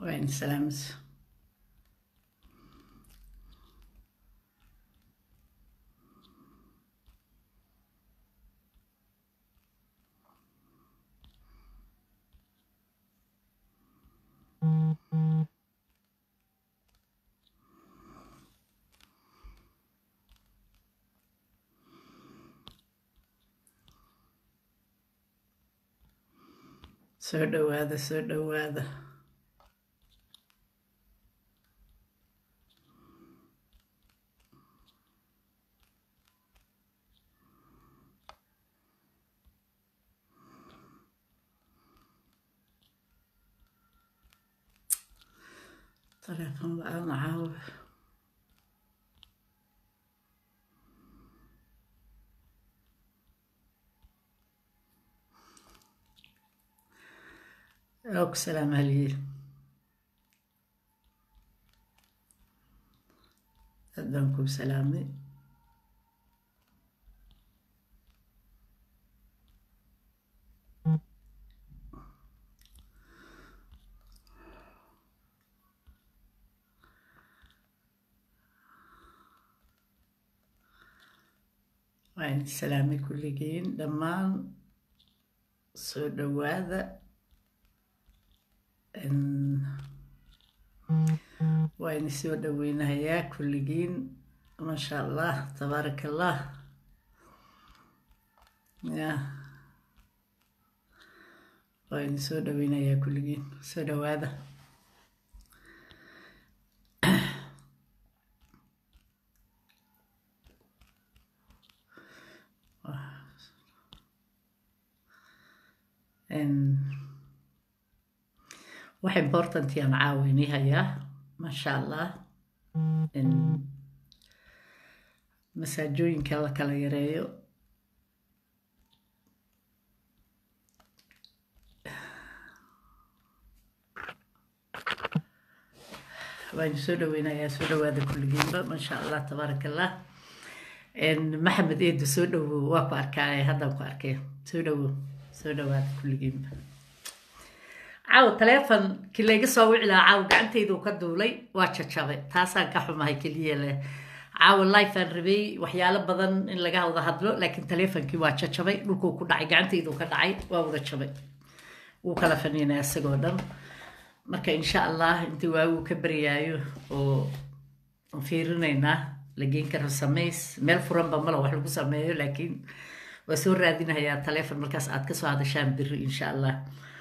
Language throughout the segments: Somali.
وين سلامت soo dhowaada soo dhowaada telefoon la-aan caawa og salaam haliyey aad baan kuu salaamay waan salaamay kulligiin dhammaan soo dhowaada waa idin soo dhoweynahayaa kulligiin maasha allah tabaaraka allah ya waa idin soo dhoweynayaa kulligiin soo dhowaada wax important yaan caawini hayaa maasha allah masaajooyinka la kala yareeyo waan soo dhoweynayaa soo dhowaada kulligiinba maasha allah tabaaraka allah maxamed eedu soo dhowow waa ku arkaaye haddaan ku arkay soo dhowow soo dhowaada kulligiinba caaw taleefonkii layga soo wici lahaa caaw gacantaydu ka duulay waa jajabay taasaan ka xumahay keliya leh caawa life aan rabay waxyaalo badan in laga wada hadlo laakiin taleefonkii waa jajabay dhulkuu ku dhacay gacantaydu ka dhacay waa wada jabay wuu kala faniinay isagoo dhan marka insha allah intii waaguu ka baryaayo oo fiirinaynaa la geen karo samays meel furanba mala wax lagu sameeyo laakiin waa soo raadinahayaa taleefon markaas aad kasoo hadashaan biri insha allah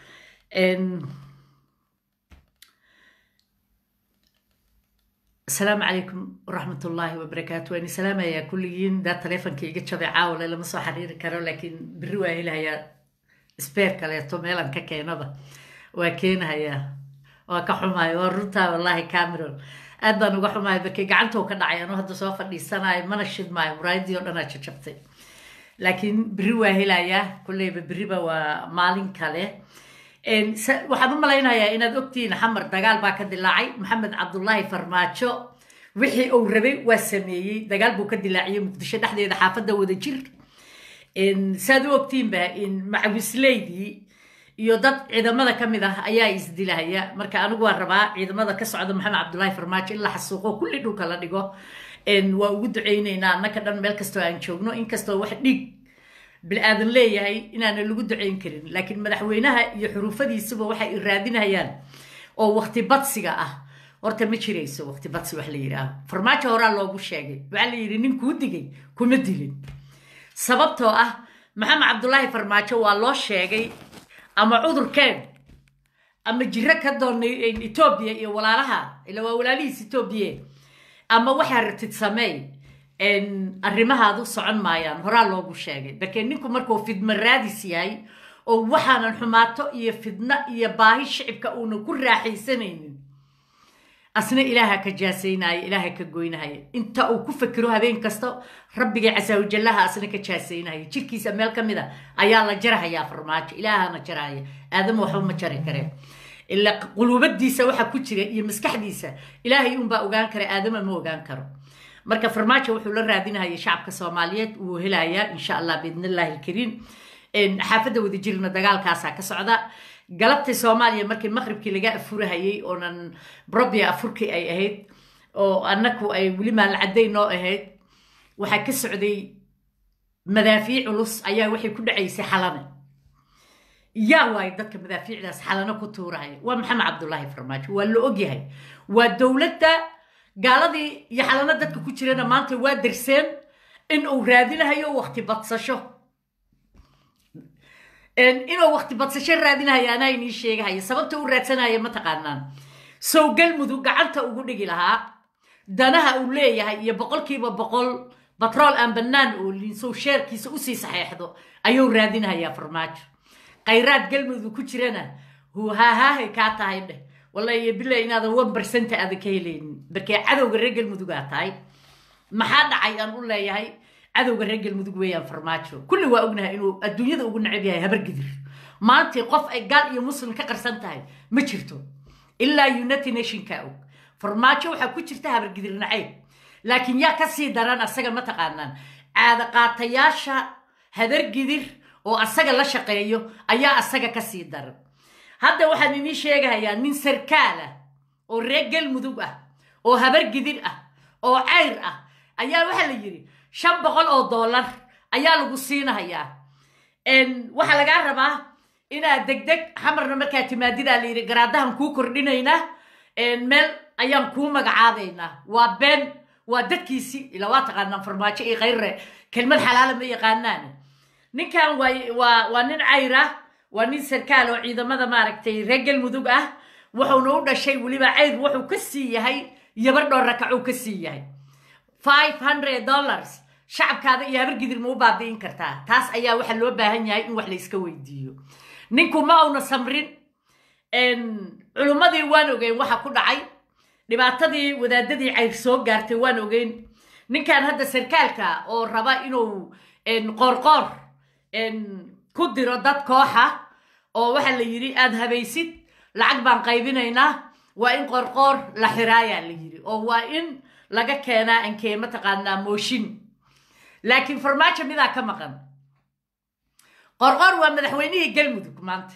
asalaamu calaykum waraxmat ullaahi wabarakaatu waan salaamayaa kulligiin daa taleefonka iga jabay caawale lama soo xiriiri karo laakiin beri waa helahayaa sbeer kaleeto meelan ka keenaba waa keenahayaa waa ka xumaay waa runtaa wallaahi cameron aad baan uga xumaay barkii gacantou ka dhacay anuu hadda soo fadhiisanayo mana shidmaayo muraayadii oo dhanaa jajabtay laakiin beri waa helayaa kulleyba beriba waa maalin kale waxaan u malaynayaa inaad ogtihiin xamar dagaal baa ka dilaacay maxamed cabdulaahi farmaajo wixii uu rabay waa sameeyey dagaal buu ka dilaaciyey muqdisho dhexdeeda xaafadda wada jir saad u ogtihiinba macawisleydii iyo dad ciidamada ka mid ah ayaa isdilahaya marka anigu waan rabaa ciidamada ka socda maxamed cabdulaahi farmaajo in la xasuuqo kulli dhulka la dhigo waa ugu duceyneynaa annaka dhan meel kastoo aan joogno inkastoo wax dhiig bil-aadan leeyahay inaana lagu duceyn karin laakiin madaxweynaha iyo xuruufadiisuba waxay raadinayaan oo wakti badsiga ah horta ma jirayso wakti badsi wax la yidhaaho farmaajo horaa loogu sheegay waxaa la yidhi nin kuu digay kuma dilin sababtoo ah maxamed cabdulaahi farmaajo waa loo sheegay ama cudurkeen ama jiro ka doonay etoobiya iyo walaalaha ila waa walaalihiis etoobiya ama waxaa rabtid sameey arrimahaadu socon maayaan horaa loogu sheegay barkee ninku markuu fidmo raadis yahay oo waxaanan xumaato iyo fidno iyo baahi shicibka uunan ku raaxaysanaynin asna ilaaha ka jaasaynaya ilaaha ka goynahaya inta uu ku fakero habeen kasta rabbigay casaawajallaha asna ka jaasaynaya jirkiisa meel ka mid a ayaa la jarahayaa farmaajo ilaahana jarahaya aadama waxba ma jari kareen ila quluubadiisa waxa ku jira iyo maskaxdiisa ilaahay unbaa ogaan kara aadama ma ogaan karo marka farmaajo wuxuu la raadinahaya shacabka soomaaliyeed wuu helayaa insha allah biidn illaahi alkariim xaafadda wadajirna dagaalkaasaa ka socda galabtii soomaaliya markii maqribkii laga afurahayey oonan brobia afurkii ay ahayd oo annaku ay weli maalcadday noo ahayd waxaa ka socday madaafiic culus ayaa waxay ku dhacaysay xalane yaa waayo dadka madaafiicdaas xalano ku tuurahaya waa maxamed cabdullaahi farmaajo waa la ogyahay waa dowladda gaaladii iyo xalano dadka ku jirana maanta waa darseen in uu raadinahayo wakti badsasho inuu wakti badsasho raadinahayo anaa inii sheegahaya sababta u raadsanaya ma taqaanaan sow galmudug gacanta ugu dhigi lahaa danaha uu leeyahay iyo boqolkiiba boqol batrool aan bannaan oolin sow sheerkiisa usii saxeexdo ayuu raadinahayaa farmaajo khayraad galmudug ku jirana huhahaahay kaa tahay dheh wallahi bila inaadan one percent aadan ka helaynin markee cadowga reer galmudugaa tahay maxaa dhacay aan u leeyahay cadowga reer galmudug weeyaan farmaajo kulli waa ognahay inuu adduunyada ugu necab yahay habargidir maantii qof ay gaal iyo muslim ka qarsan tahay ma jirto ilaa united nationka og farmaajo waxaa ku jirta habargidir nacayb laakiin yaa ka sii daran asaga ma taqaanaan caadaqaatayaasha habargidir oo asaga la shaqeeyo ayaa asaga ka sii daran hadda waxaan inii sheegahayaa nin sarkaal ah oo reer galmudug ah oo habargidir ah oo cayr ah ayaa waxaa la yidhi shan boqol oo dollar ayaa lagu siinahayaa waxaa lagaa rabaa inaad degdeg xamarna markaa timaadidaa la yidhi garaadahan kuu kordhinaynaa meel ayaan kuu magacaabaynaa waa been waa dadkiisi ilaa waa taqaanaan farmaajo iyo khayrre kelmad xalaala ma yaqaanaan ninkan waa waa nin cayr ah waa nin sarkaal oo ciidamada maaragtay reer galmudug ah wuxuuna u dhashay weliba cayr wuxuu ka sii yahay yabardhoo rakacuu ka sii yahay five hundred dollars shacabkaada iyo habargidir ma u baabi'in kartaa taas ayaa waxaa loo baahan yahay in wax la iska weydiiyo ninku ma una samrin culummadii waan ogeyn waxa ku dhacay dhibaatadii wadaadadii cayr soo gaartay waan ogeyn ninkan hadda sarkaalka oo raba inuu qoorqoor ku diro dad kooxa oo waxaa la yidhi aada habaysid lacag baan qaybinaynaa waa in qoorqoor la xiraayaa la yidhi oo waa in laga keenaa ankee mataqaanaa mooshin laakiin farmaajo midaa ka maqan qorqor waa madaxweynihii galmudug maanta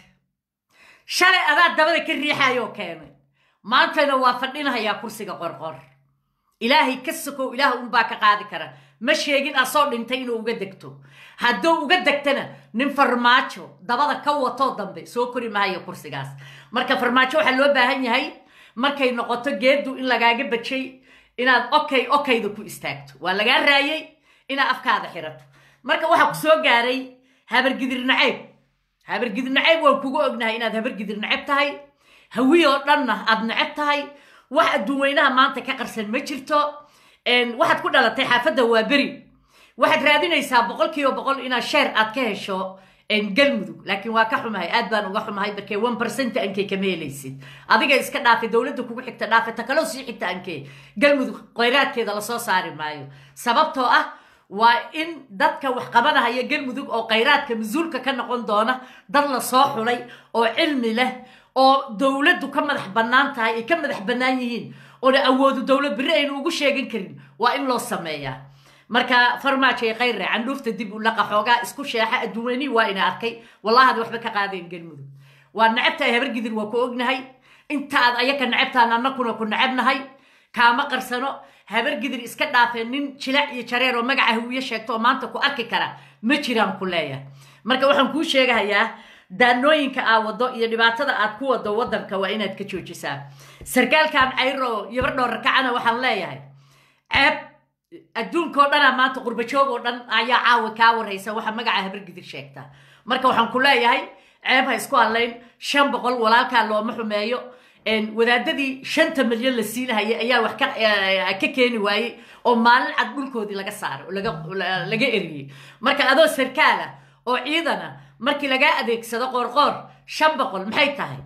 shalay adaa dabada ka riixayoo keenay maantana waa fadhinahayaa kursiga qorqor ilaahay ka sokow ilaah unbaa ka qaadi kara ma sheegin asoo dhintay inuu uga degto hadduu uga degtana nin farmaajo dabada ka watoo dambe soo kori mahayo kursigaas marka farmaajo waxaa loo baahan yahay markay noqoto geeddu in lagaaga bajay inaad okay okayda ku istaagto waa lagaa raayay inaad afkaada xirato marka waxaa ku soo gaaray habargidir nacayb habargidir nacayb waan kugu ognahay inaad habargidir nacab tahay hawi oo dhanna aad nacab tahay wax adduun weynaha maanta ka qarsan ma jirto waxaad ku dhalatay xaafadda waa beri waxaad raadinaysaa boqol kiiba boqol inaad sheer aad ka hesho galmudug laakiin waa ka xumahay aad baan uga xumahay markee one percent ankey kama helaysid adiga iska dhaafay dowladda kugu xigta dhaafay ta kaloo sii xigta ankee galmudug khayraadkeeda lasoo saari maayo sababtoo ah waa in dadka wax qabanahaya galmudug oo khayraadka mas-uulka ka noqon doona dad la soo xulay oo cilmi leh oo dowladdu ka madax bannaan tahay ay ka madax bannaan yihiin oona awoodu dowlad berri aynu ugu sheegan karin waa in loo sameeyaa marka farmaajo ee khayre candhuufta dib u laqa xoogaa isku sheexa adduunweynihii waa ina arkay wallahaad waxba ka qaadeen galmudug waa nacabtahay habargidir waa ku ognahay intaad ayaka nacabtaan annakuna ku nacabnahay kaama qarsano habargidir iska dhaafeen nin jilac iyo jareer oo magaca hawiye sheegto oo maanta ku arki kara ma jiraan ku leeyahay marka waxaan kuu sheegahayaa daanooyinka aa wado iyo dhibaatada aad ku wado waddanka waa inaad ka joojisaa sarkaalkan cayro yabardhoo rakacana waxaan leeyahay ceeb adduunkao dhanaa maanta qurbajoog oo dhan ayaa caawa kaa waraysa waxa magaca habargidir sheegta marka waxaan ku leeyahay ceeb ha isku hadlayn shan boqol walaalkaa looma xumeeyo wadaadadii shanta milyan la siinahayay ayaa wax ka keeni waayey oo maalin cad dhulkoodii laga saaray oo laga eriyey marka adoo sarkaala oo ciidana markii lagaa adeegsado qoorqoor shan boqol maxay tahay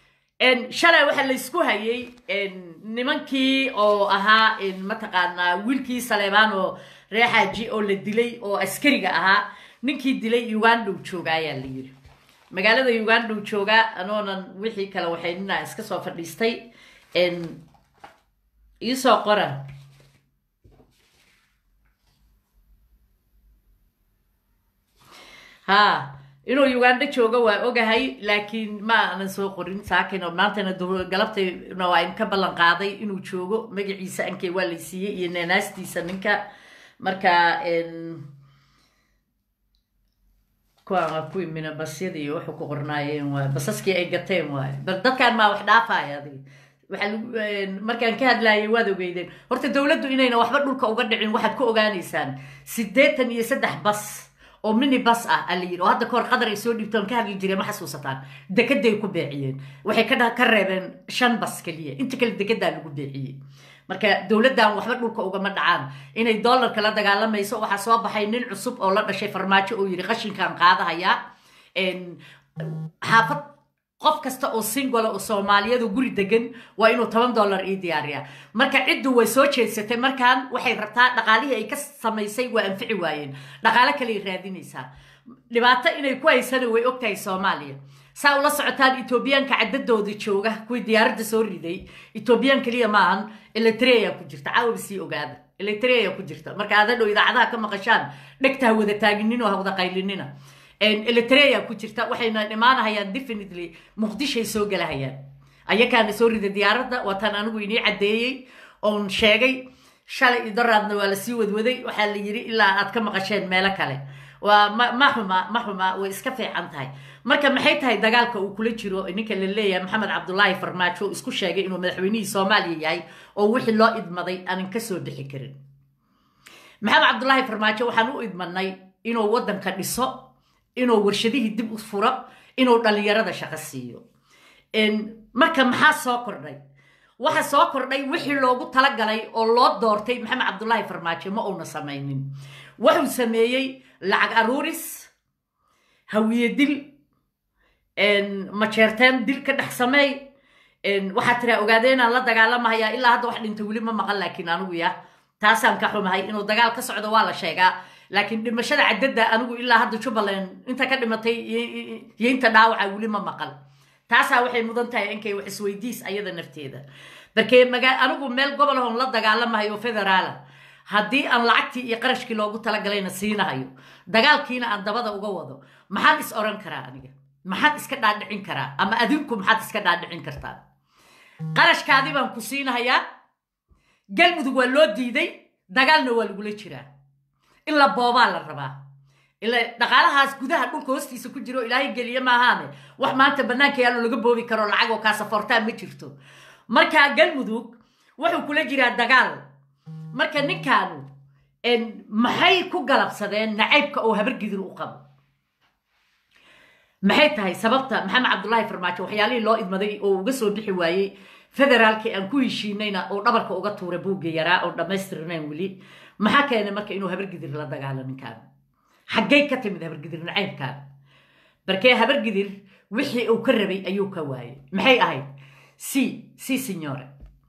shalay waxaa laysku hayay nimankii oo ahaa mataqaanaa wiilkii saleebaan oo reexaaji oo la dilay oo askariga ahaa ninkii dilay uganda u jooga ayaa la yiri magaalada uganda u joogaa anoonan wixii kale waxaynina iska soo fadhiistay iisoo qora ha inuu uganda joogo waa ogahay laakiin ma aanan soo qorin saakin oo maantana galabtayna waa in ka ballan qaaday inuu joogo magaciisa ankay waa laysiiyey iyo neenaastiisa ninka marka kuwaan waa kuwii minabasyada iyo wuxuu ku qornaayeen waay basaskii ay gateen waaye bal dadkaan maa wax dhaafaya adig waxaa markaan ka hadlaayay waad ogeydeen horta dowladdu inayna waxba dhulka uga dhicin waxaad ku ogaanaysaan siddeetan iyo saddex bas oo mini bas ah a la yidhi oo hadda kahor qadar ay soo dhiibtoon ka hadli jireen ma xasuusataan dekeday ku beeciyeen waxay ka ka reebeen shan bas keliya inta kale dekedaa lagu beeciyey marka dowladdan waxba dhulka ugama dhacaan inay dollarka la dagaalamayso waxaa soo baxay nin cusub oo la dhashay farmaajo oo yidhi qashinkaan qaadahayaa xaafad qof kasta oo singola oo soomaaliyadu guri degan waa inuu toban dollar ii diyaariyaa marka ciddu way soo jeedsatay markaan waxay rabtaa dhaqaalihii ay ka samaysay waa anfici waayeen dhaqaalo kaley raadinaysaa dhibaato inay ku haysana way ogtahay soomaaliya saa ula socotaan etoobiyaanka caddadooda jooga kuwii diyaaradda soo riday etoobiyaan keliya maahan eletrea ku jirta caawaba sii ogaada eletrea ku jirta marka aadadhow idaacadaha ka maqashaan dhegta ha wada taaginino ha wada qaylinina eletrea ku jirta waxayna imaanahayaan definitely muqdishay soo galahayaan ayakaana soo rida diyaaradda waataan anigu inii caddeeyey oon sheegay shalay iyo daraadna waa lasii wadwaday waxaa la yidhi ilaa aad ka maqasheen meelo kale waa ma xuma ma xuma way iska fiican tahay marka maxay tahay dagaalka uu kula jiro ninka la leeyahay maxamed cabdulaahi farmaajo oo isku sheegay inuu madaxweynihii soomaaliya yahay oo wixii loo idmaday aanan ka soo bixi karin maxamed cabdulaahi farmaajo waxaan u idmanay inuu waddanka dhiso inuu warshadihii dib u furo inuu dhallinyarada shaqo siiyo marka maxaa soo kordhay waxa soo kordhay wixii loogu talagalay oo loo doortay maxamed cabdulaahi farmaajo ma uuna samaynin wuxuu sameeyey lacag aruuris hawiye dil majeerteen dil ka dhex sameey waxaa tiraa ogaadee inaan la dagaalamahayaa ilaa hadda wax dhinta weli ma maqan laakiin anigu ya taasaan ka xumahay inuu dagaal ka socdo waa la sheegaa laakiin dhimashada caddada anigu ilaa hadda jubbaland inta ka dhimatay iyo inta dhaawaca weli ma maqal taasaa waxay mudan tahay inkay wax isweydiis ayada nafteeda barkee magaa anigu meel gobolahon la dagaalamahayo federaala haddii aan lacagtii iyo qarashkii loogu talagalayna siinahayo dagaalkiina aan dabada uga wado maxaan is oran karaa aniga maxaad iska dhaadhicin karaa ama adinku maxaad iska dhaadhicin kartaa qarashkaadii baan ku siinahayaa galmudug waa loo diiday dagaalna waa lagula jiraa in la boobaa la rabaa ila dhaqaalahaas gudaha dhulka hoostiisa ku jiro ilaahay geliye maahaane wax maanta bannaanka yaalo laga boobi karo lacag oo kaasafoortaan ma jirto marka galmudug wuxuu kula jiraa dagaal marka ninkaanu maxay ku galabsadeen nacaybka oo habargidir u qabo maxay tahay sababta maxamed cabdulaahi farmaajo waxyaalihii loo idmaday oo uga soo bixi waayey federaalkii aan ku heshiinayna oo dhabarka uga tuuray buugga yaraa oo dhammaystirnayn weli maxaa keenay marka inuu habargidir la dagaalo ninkaan xaggay ka timid habargidir nacaybkaan barkee habargidir wixii uu ka rabay ayuu ka waayey maxay ahayd si si signore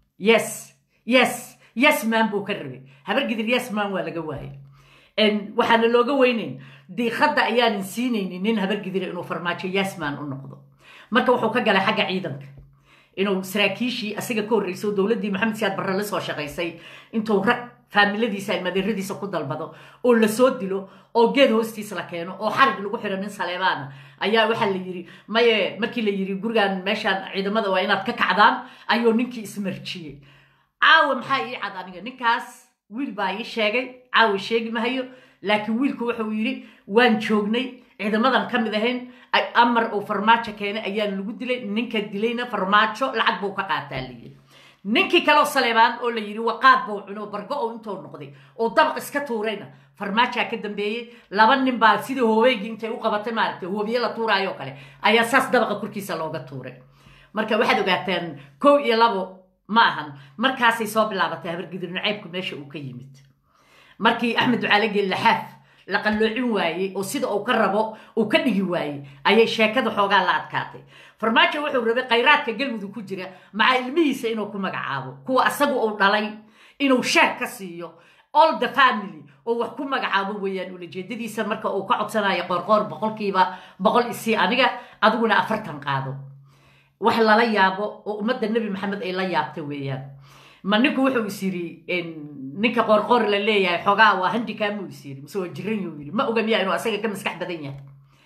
yes yes yes man buu ka rabay habargidir yes man waa laga waayey waxaana looga weynayn diiqadda ayaanan siinaynin nin habargidira inuu farmaajo yasman u noqdo marka wuxuu ka galay xagga ciidanka inuu saraakiishii asiga ka horreyso dowladdii maxamed siyaad barre la soo shaqaysay intuu rag faamiladiisa ay madeeradiisa ku dalbado oo lasoo dilo oo geed hoostiis la keeno oo xarig lagu xiro nin saleebaana ayaa waxaa la yidhi maye markii la yidhi gurigan meeshaan ciidamada waa inaad ka kacdaan ayuu ninkii ismarjiyey caawa maxaa ii cad aniga ninkaas wiil baa ii sheegay caawa sheegi mahayo laakiin wiilku wuxuu yidhi waan joognay ciidamadan ka mid ahayn amar uu farmaajo keenay ayaan lagu dilay ninka dilayna farmaajo lacag buu ka qaataa layidhi ninkii kaleo saleebaan oo la yidhi waqaad buu cuno bargo oo intuu noqday oo dabaq iska tuurayna farmaajaa ka dambeeyey laba nin baa sidii hoobeygii intay u qabatay maaragtay hoobiye la tuuraayoo kale ayaa saas dabaqa korkiisa looga tuuray marka waxaad ogaataan kow iyo labo ma ahan markaasay soo bilaabatay habargidir nacaybku meesha uu ka yimid markii axmed ducaalege laxaaf la qalloocin waayey oo sida uu ka rabo uu ka dhigi waayey ayay sheekada xoogaa la adkaatay farmaajo wuxuu rabay khayraadka galmudug ku jira maca ilmihiisa inuu ku magacaabo kuwa asagu uu dhalay inuu sheeg ka siiyo all the family oo wax ku magacaabo weeyaan ulajeedadiisa marka uu ka codsanayo qoorqoor boqolkiiba boqol isii aniga adiguna afartan qaado wax lala yaabo oo ummadda nebi maxamed ay la yaabta weeyaan ma ninku wuxuu is yidhi ninka qoorqoor la leeyahay xoogaa waa handikaamuu is yidhi mise waa jiran yuu yidhi ma oga miyaa inuu asaga ka maskax badan yahay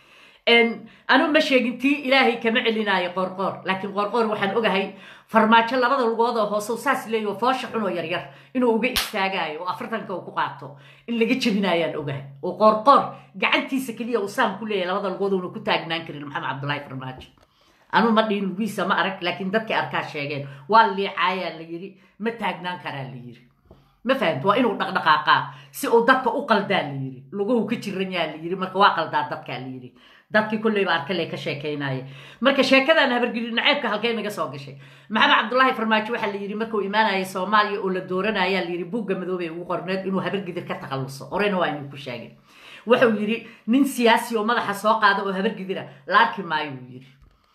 anu ma sheegin tii ilaahay kama celinaayo qoorqoor laakiin qoorqoor waxaan ogahay farmaajo labada lugood oo hoose saas leeyo foosha xun oo yaryar inuu uga istaagaayo oo afartanka uu ku qaato in laga jebinaayaan ogahay oo qoorqoor gacantiisa keliya uu saam ku leeyahay labada lugood uuna ku taagnaan karin maxamed cabdullaahi farmaajo anu ma dhihin lugiisa ma arag laakiin dadkii arkaa sheegeen waa liicaayaa la yidhi ma taagnaan karaa la yidhi ma fahamti waa inuu dhaqdhaqaaqaa si uu dadka u qaldaa la yidhi luguhu ka jiran yaa la yidhi marka waa qaldaa dadkaa la yidhi dadkii kolleyba arkale ka sheekaynaye marka sheekadan habargeli naceebka halkee naga soo gashay maxamed cabdullaahi farmaajo waxaa la yidhi markuu imaanaya soomaaliya oo la dooranaya la yidhi buugga madoobey ugu qorneed inuu habargidir ka takhalluso horena waa inuu ku sheegay wuxuu yidhi nin siyaasi oo madaxa soo qaada oo habargidira la arki maayo uu yidhi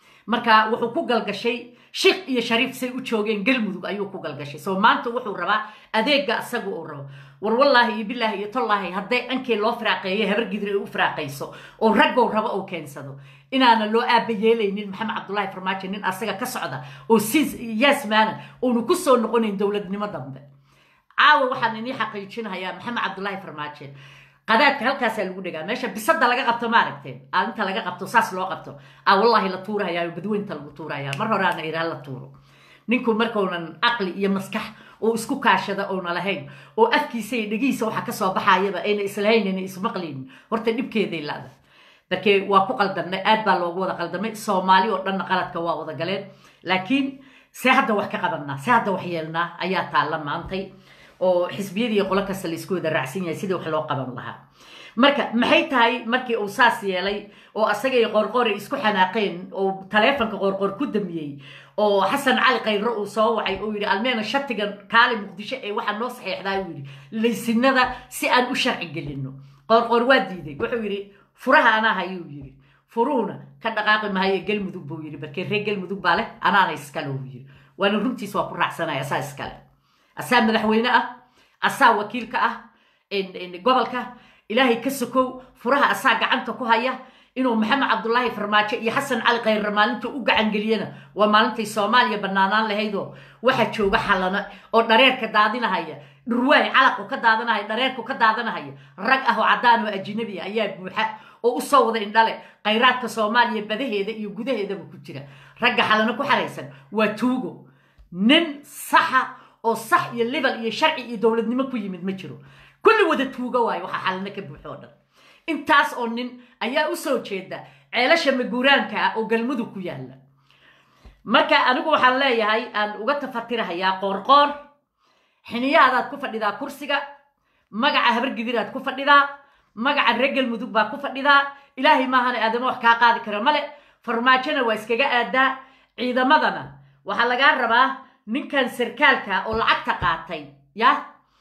marka wuxuu ku galgashay shik iyo shariif say u joogeen galmudug ayuu ku galgashay soo maanta wuxuu rabaa adeega asaga uu rabo war wallaahi iyo bilaahi iyo tollaahi hadday ankii loo firaaqeeyo habargidir ay u firaaqayso oo raggow rabo uu keensado inaana loo aaba yeelaynin maxamed cabdullaahi farmaajo nin asaga ka socda oo si yaasmaana uunu ku soo noqonayn dowladnimo dambe caawa waxaan inii xaqiijinayaa maxamed cabdullaahi farmaajo qadaadka halkaasaa lagu dhegaa meesha bisada laga qabto maaragteen inta laga qabto saas loo qabto a wallaahi la tuurahayaa badweynta lagu tuurayaa mar horeana iraa la tuuro ninku markaunan caqli iyo maskax oo isku kaashada oona lahayn oo afkiisa iyo dhegihiisa waxa kasoo baxayaba ayna islahayn ayna ismaqlaynin horta dhibkeeday laada markee waa ku qaldamnay aad baa loogu wada qaldamay soomaali oo dhanna qaladka waa wada galeen laakiin see hadda wax ka qabanaa see hadda wax yeelnaa ayaa taalla maantay oo xisbiyadii qolo kasta laisku wada raacsan yahay sidii wax loo qaban lahaa marka maxay tahay markii uu saas yeelay oo asagay qoorqoore isku xanaaqeen oo taleefonka qoorqoor ku damiyey oo xasan cali khayro uu soo wacay uu yidhi almeena shatigan kaali muqdisho ee waxaa noo saxeexdaa uu yidhi laysinada si aan u sharci gelino qoorqoor waa diiday wuxuu yidhi furaha anaa hayuu yidhi furuhuna ka dhaqaaqi mahaye galmudug buu yidhi barkee reer galmudug baa leh anaana iskale uu yidhi waana runtiis waa ku raacsanaya asaa iskale asaa madaxweyne ah asaa wakiilka ah gobolka ilaahay ka sokow furaha asaa gacanta ku haya inuu maxamed cabdullaahi farmaajo iyo xasan cali khayre maalinta u gacangeliyana waa maalintay soomaaliya banaanaan lahaydoo waxaa jooga xalana oo dhareerka daadinahaya dhurwaay calaqu ka daadanahaya dhareerku ka daadanahaya rag ah oo caddaan oo ajinabi ah ayaa buuxa oo usoo wada indhale khayraadka soomaaliya badaheeda iyo gudaheedaba ku jira ragga xalano ku xaraysan waa tuugo nin saxa oo sax iyo libal iyo sharci iyo dowladnimo ku yimid ma jiro kulli wada tuuga waayo waxaa xalano ka buuxo o dhan intaas oo nin ayaa u soo jeeda ceelasha maguuraanka ah oo galmudug ku yaalla marka anigu waxaan leeyahay aan uga tafatirahayaa qoorqoor xiniyahaadaad ku fadhidaa kursiga magaca habargidiraad ku fadhidaa magaca reer galmudug baa ku fadhidaa ilaahay maahana aadama wax kaa qaadi kara male farmaajona waa iskaga aadaa ciidamadana waxaa lagaa rabaa ninkan sarkaalka oo lacagta qaatay ya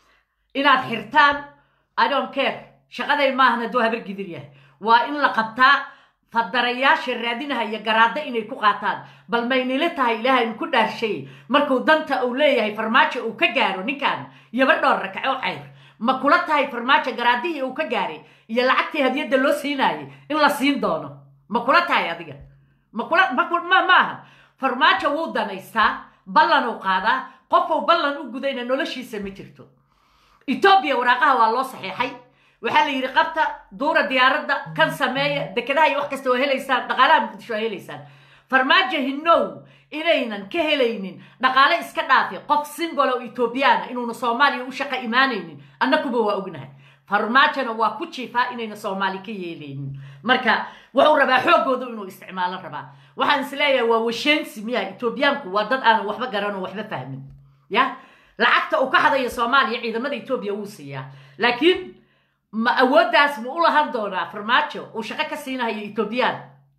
inaad xirtaan idon care shaqaday maahan hadduu habargidir yahay waa in la qabtaa fadarayaasha raadinahaya garaadda inay ku qaataan bal maynila tahay ilaahay ku dhaarshay markuu danta uu leeyahay farmaajo uu ka gaaro ninkan yaba dhowr rakaco cayr ma kula tahay farmaajo garaadihii uu ka gaaray iyo lacagtii hadiyadda loo siinaayay in la siin doono ma kula tahay adiga ma kula ma maaha farmaajo wuu danaystaa ballan uu qaadaa qofuu ballan u gudayna noloshiisa ma jirto etoobiya waraaqaha waa loo saxeexay waxaa la yidhi qabta duura diyaaradda kan sameeya dekedaha iyo wax kasta waa helaysaan dhaqaalaha muqdisho waa helaysaan farmaajo hinow inaynan ka helaynin dhaqaale iska dhaafi qof simbol oo etoobiyana inuuna soomaaliya u shaqa imaanaynin annakuba waa ognahay farmaajona waa ku jiifaa inayna soomaali ka yeelaynin marka wuxuu rabaa xooggooda inuu isticmaalo rabaa waxaan is leeyahay waa washeensi miya etoobiyaanku waa dad aanan waxba garan oo waxba fahmin ya lacagta uu ka hadayo soomaaliya ciidamada etoobiya wuu siiyaa laakiin ma awooddaas ma u lahan doonaa farmaajo uu shaqo ka siinahayo etoobiyaan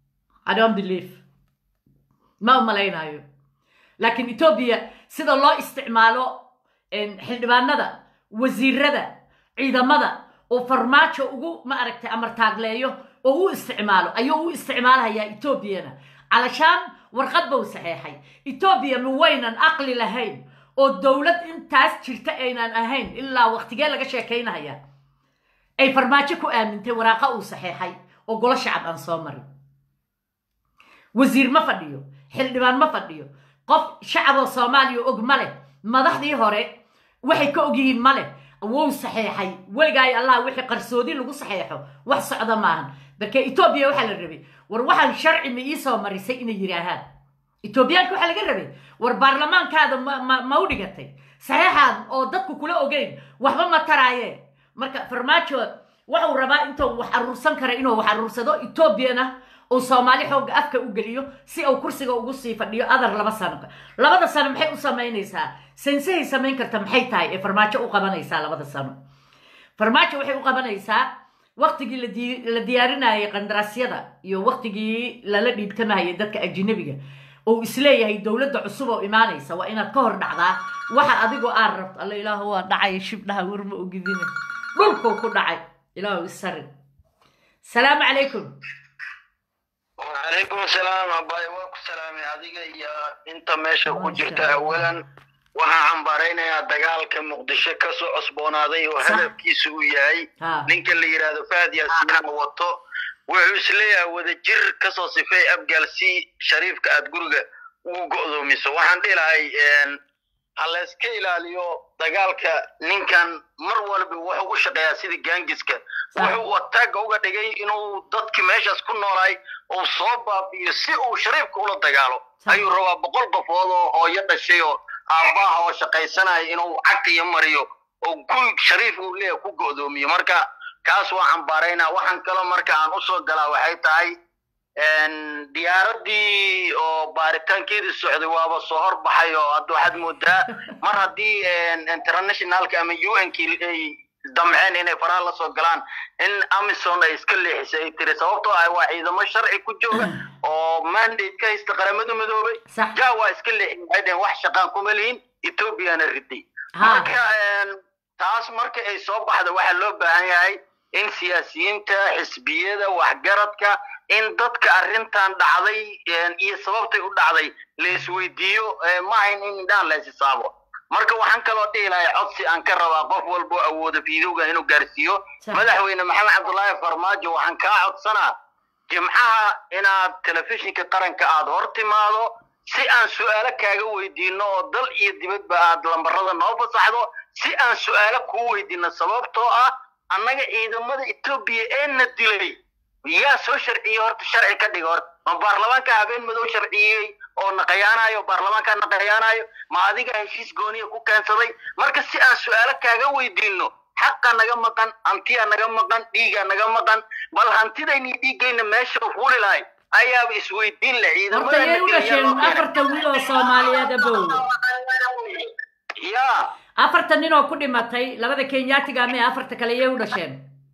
i don't believe ma u malaynayo laakiin etoobiya sida loo isticmaalo xildhibaanada wasiirada ciidamada oo farmaajo ugu ma aragtay amartaagleeyo oo u isticmaalo ayuu u isticmaalahayaa etoobiyana calashaan warqad bau saxeexay etoobiya ma waynan aqli lahayn oo dowlad intaas jirta aynan ahayn ilaa waqtigee laga sheekaynahaya ay farmaajo ku aamintay waraaqa uu saxeexay oo golo shacab aan soo marin wasiir ma fadhiyo xildhibaan ma fadhiyo qof shacaboo soomaaliya og ma leh madaxdii hore waxay ka ogyihiin ma leh wou saxeexay weligaay allah wixii qarsoodi lagu saxeexo wax socda maahan marka etoobiya waxaa la rabay war waxaan sharci ma iisoo marisay inay yidhaahaan etoobiyaanka waxaa laga rabay war baarlamaankaada ma ma ma u dhigatay saxeexaad oo dadku kula ogeyn waxba ma taraaye marka farmaajo waxuu rabaa intuu wax aruursan kara inuu wax aruursado etoobiyana uu soomaali xoogga afka u geliyo si uu kursiga ugu sii fadhiyo adar laba sano labada sano maxay u samaynaysaa sensahay samayn karta maxay tahay ee farmaajo u qabanaysaa labada sano farmaajo waxay u qabanaysaa waktigii ladi- la diyaarinayay qandaraasyada iyo waktigii lala dhiibtamayay dadka ajinabiga uu isleeyahay dowladda cusub oo imaanaysa waa inaad ka hor dhacdaa waxa adigoo aad rabto alla ilaahu waa dhacay shibdhaha warma ogidine dhulkuu ku dhacay ilaahu isarin salaamu calaykum وعليكم السلام أباي واكو سلامي adiga iyo inta meesha ku Masha jirta Allah. awalan waxaan cambaaraynayaa dagaalka muqdisho ka soo cusboonaaday oo Sax. hadafkiisu uu yahay ha ninka la yidhaahdo faad yaasiinana wato wuxuu isleeyahay wadajir kasoo sifeey abgaal si shariifka aad guriga ugu go'doomiso waxaan dhihi lahay een, ha la iska ilaaliyo dagaalka ninkan mar walba wuxuu u shaqeeyaa sidii gaangiska Sax. wuxuu wataaga uga dhigay inuu dadki meeshaas ku noolaay uu soo baabi'iyo si uu shariifka ula dagaalo Sax. ayuu rabaa boqol qofood oo hooyo dhashay oo aabbaha oo shaqaysanaya inuu caqiyo mariyo oo guri shariif uu leeyahay ku go'doomiyo marka kaas waa cambaaraynaa waxaan kaloo marka aan usoo galaa waxay tahay een, diyaaradii oo baaritaankeedii socday waaba soo horbaxay oo hadda waxaad moodaa mar haddii een, internationalka ama un kii ay damceen inay faraha la soo galaan in amison ay iska leexisay ay tiri sababtoo ah waa ciidamo sharci ku jooga oo mandate ka haysta qaramada midoobay sax ja waa iska leexin waxay dhaheen wax shaqaan kuma lihin ethoobiana riday ha marka een, taas marka ay soo baxda waxaa loo baahan yahay in siyaasiyiinta xisbiyada waxgaradka in dadka arrintan dhacday een, iyo sababtay u dhacday la isweydiiyo ee, ma ahayn in indhaha la isisaabo marka waxaan kaloo dhihi lahay codsi aan ka rabaa qof walba oo awooda fiidowga inuu gaarsiiyo Sax. madaxweyne maxamed cabdullaahi farmaajo waxaan kaa codsanaa jimcaha inaad telefishinka qaranka aad hor timaado si aan su'aalo kaaga weydiino oo dal iyo dibadba aad lambarada noo fasaxdo si aan su'aalo kuu weydiino sababtoo ah annaga ciidamada etoobiya ee na dilay yaa soo sharciyey horta sharci ka dhiga horta ma baarlamaanka habeen madow sharciyey oo naqayaanayo baarlamaanka naqayaanayo ma adiga heshiis gooniya ku keensaday marka si aan su'aalo kaaga weydiino xaqa naga maqan hantiya naga maqan dhiiga naga maqan bal hantidayni dhiigayna meesha fuuli lahay ayaaba isweydiin leh horta ciidamada yay u dhasheen afartan wiil oo soomaaliyeed abow ya afartan nin oo ku dhimatay labada kenyaatiga ama afarta kale yay u dhasheen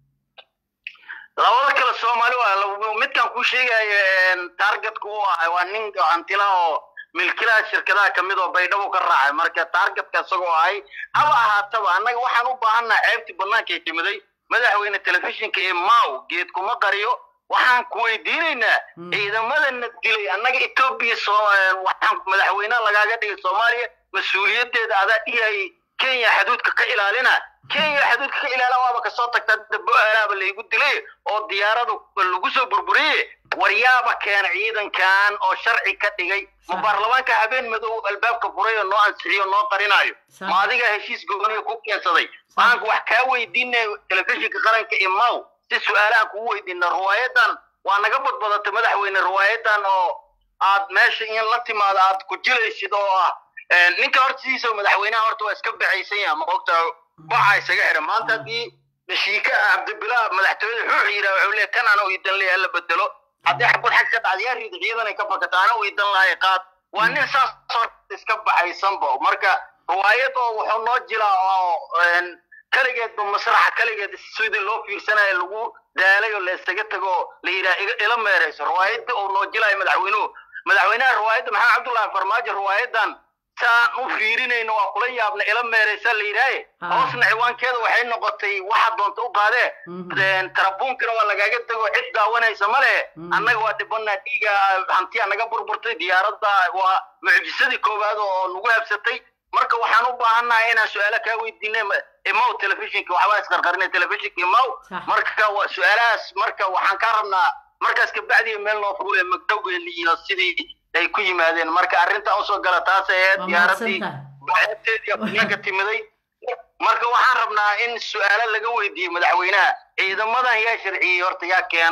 labada kale soomaali waa lab- midkan kuu sheegayo targetka u ahay waa nin hantilaha oo milkilaha shirkadaha kamid oo baydhabo ka raacay marka targetka isagoo ahay haba ahaataba annaga waxaan u baahannaha ceebtii bannaankay timiday madaxweyne telefishinka ee maw geed kuma qariyo waxaan ku weydiinaynaa Hmm. ciidamadana dilay annaga etoobiya soo waxaan madaxweynaha lagaaga dhigay soomaaliya mas-uuliyadeeda adaa dhihayay kenya xaduudka ka ilaalina kenya xaduudka ka ilaala waaba kasoo tagta hadda bo-aalaaba laygu dilay oo diyaaradu lagu soo burburiyey waryaaba keena ciidankan oo sharci ka dhigay ma Sax. baarlamaanka habeen madow albaabka furay oo noo ansixiyo noo qarinayo Sax. ma adiga heshiis gooniya ku keensaday waxaan wax kaa weydiinay telefishinka qaranka imaw si su-aalahan kugu weydiina riwaayadan waa naga badbadatay madaxweyne riwaayadan oo aad meesha in la timaado aad ku jilaysid oo ah een, ninka hortiisa madaxweynaha horta waa iska baxaysan yaha ma ogta baca isaga xiran maanta haddii nashiika cabdibilaa madaxtooyada xuux yiraa wuxuu leeyahay kan ana u idan leeyahay la bedelo haddii xabad xag ka dhacda yaa riida ciidanay ka fakata ana u idan lahay qaad waa nin saas horta iska baxaysanba marka riwaayad oo wuxuu noo jiraa oo een, kaligeedba masraxa kaligeed sidii loo fiirsanayo lagu daalay oo la isaga tago oo la yidhaha iga ila meerayso riwaayadda uu noo jilayo madaxweynuhu madaxweynaha riwaayadda maxamed cabdullaahi farmaajo riwaayadan saan u fiirinayno waa kula yaabna ila meeraysa la yidhaahe Ah. hoosna ciwaankeeda waxay noqotay waxa doonta u qaadee Mhm. Een, tarabuunkana waa lagaaga tego cid daawanaysa ma lehe Mhm. annaga waa dhibanaa dhiiga hantiya naga burburtay diyaaradda waa mucjisadii koowaad oo nagu habsatay marka waxaan u baahannahay inaan su-aalo kaa weydiinay ma- imaw telefishinka waxbaa isqarqarinay telefishinka imaw Sax. marka waa su-aalahaas marka waxaan kaa rabnaa markaas kabacdiya meel noo fuule magdhowgeeli iyo sidii ay ku yimaadeen marka arrintan usoo gala taas aheed Waa diyaaradii mahadsantahay. baceebteedii afniinka timiday marka waxaan rabnaa in su-aalo laga weydiiyo madaxweynaha ciidamadan yaa sharciyey horta yaa keenay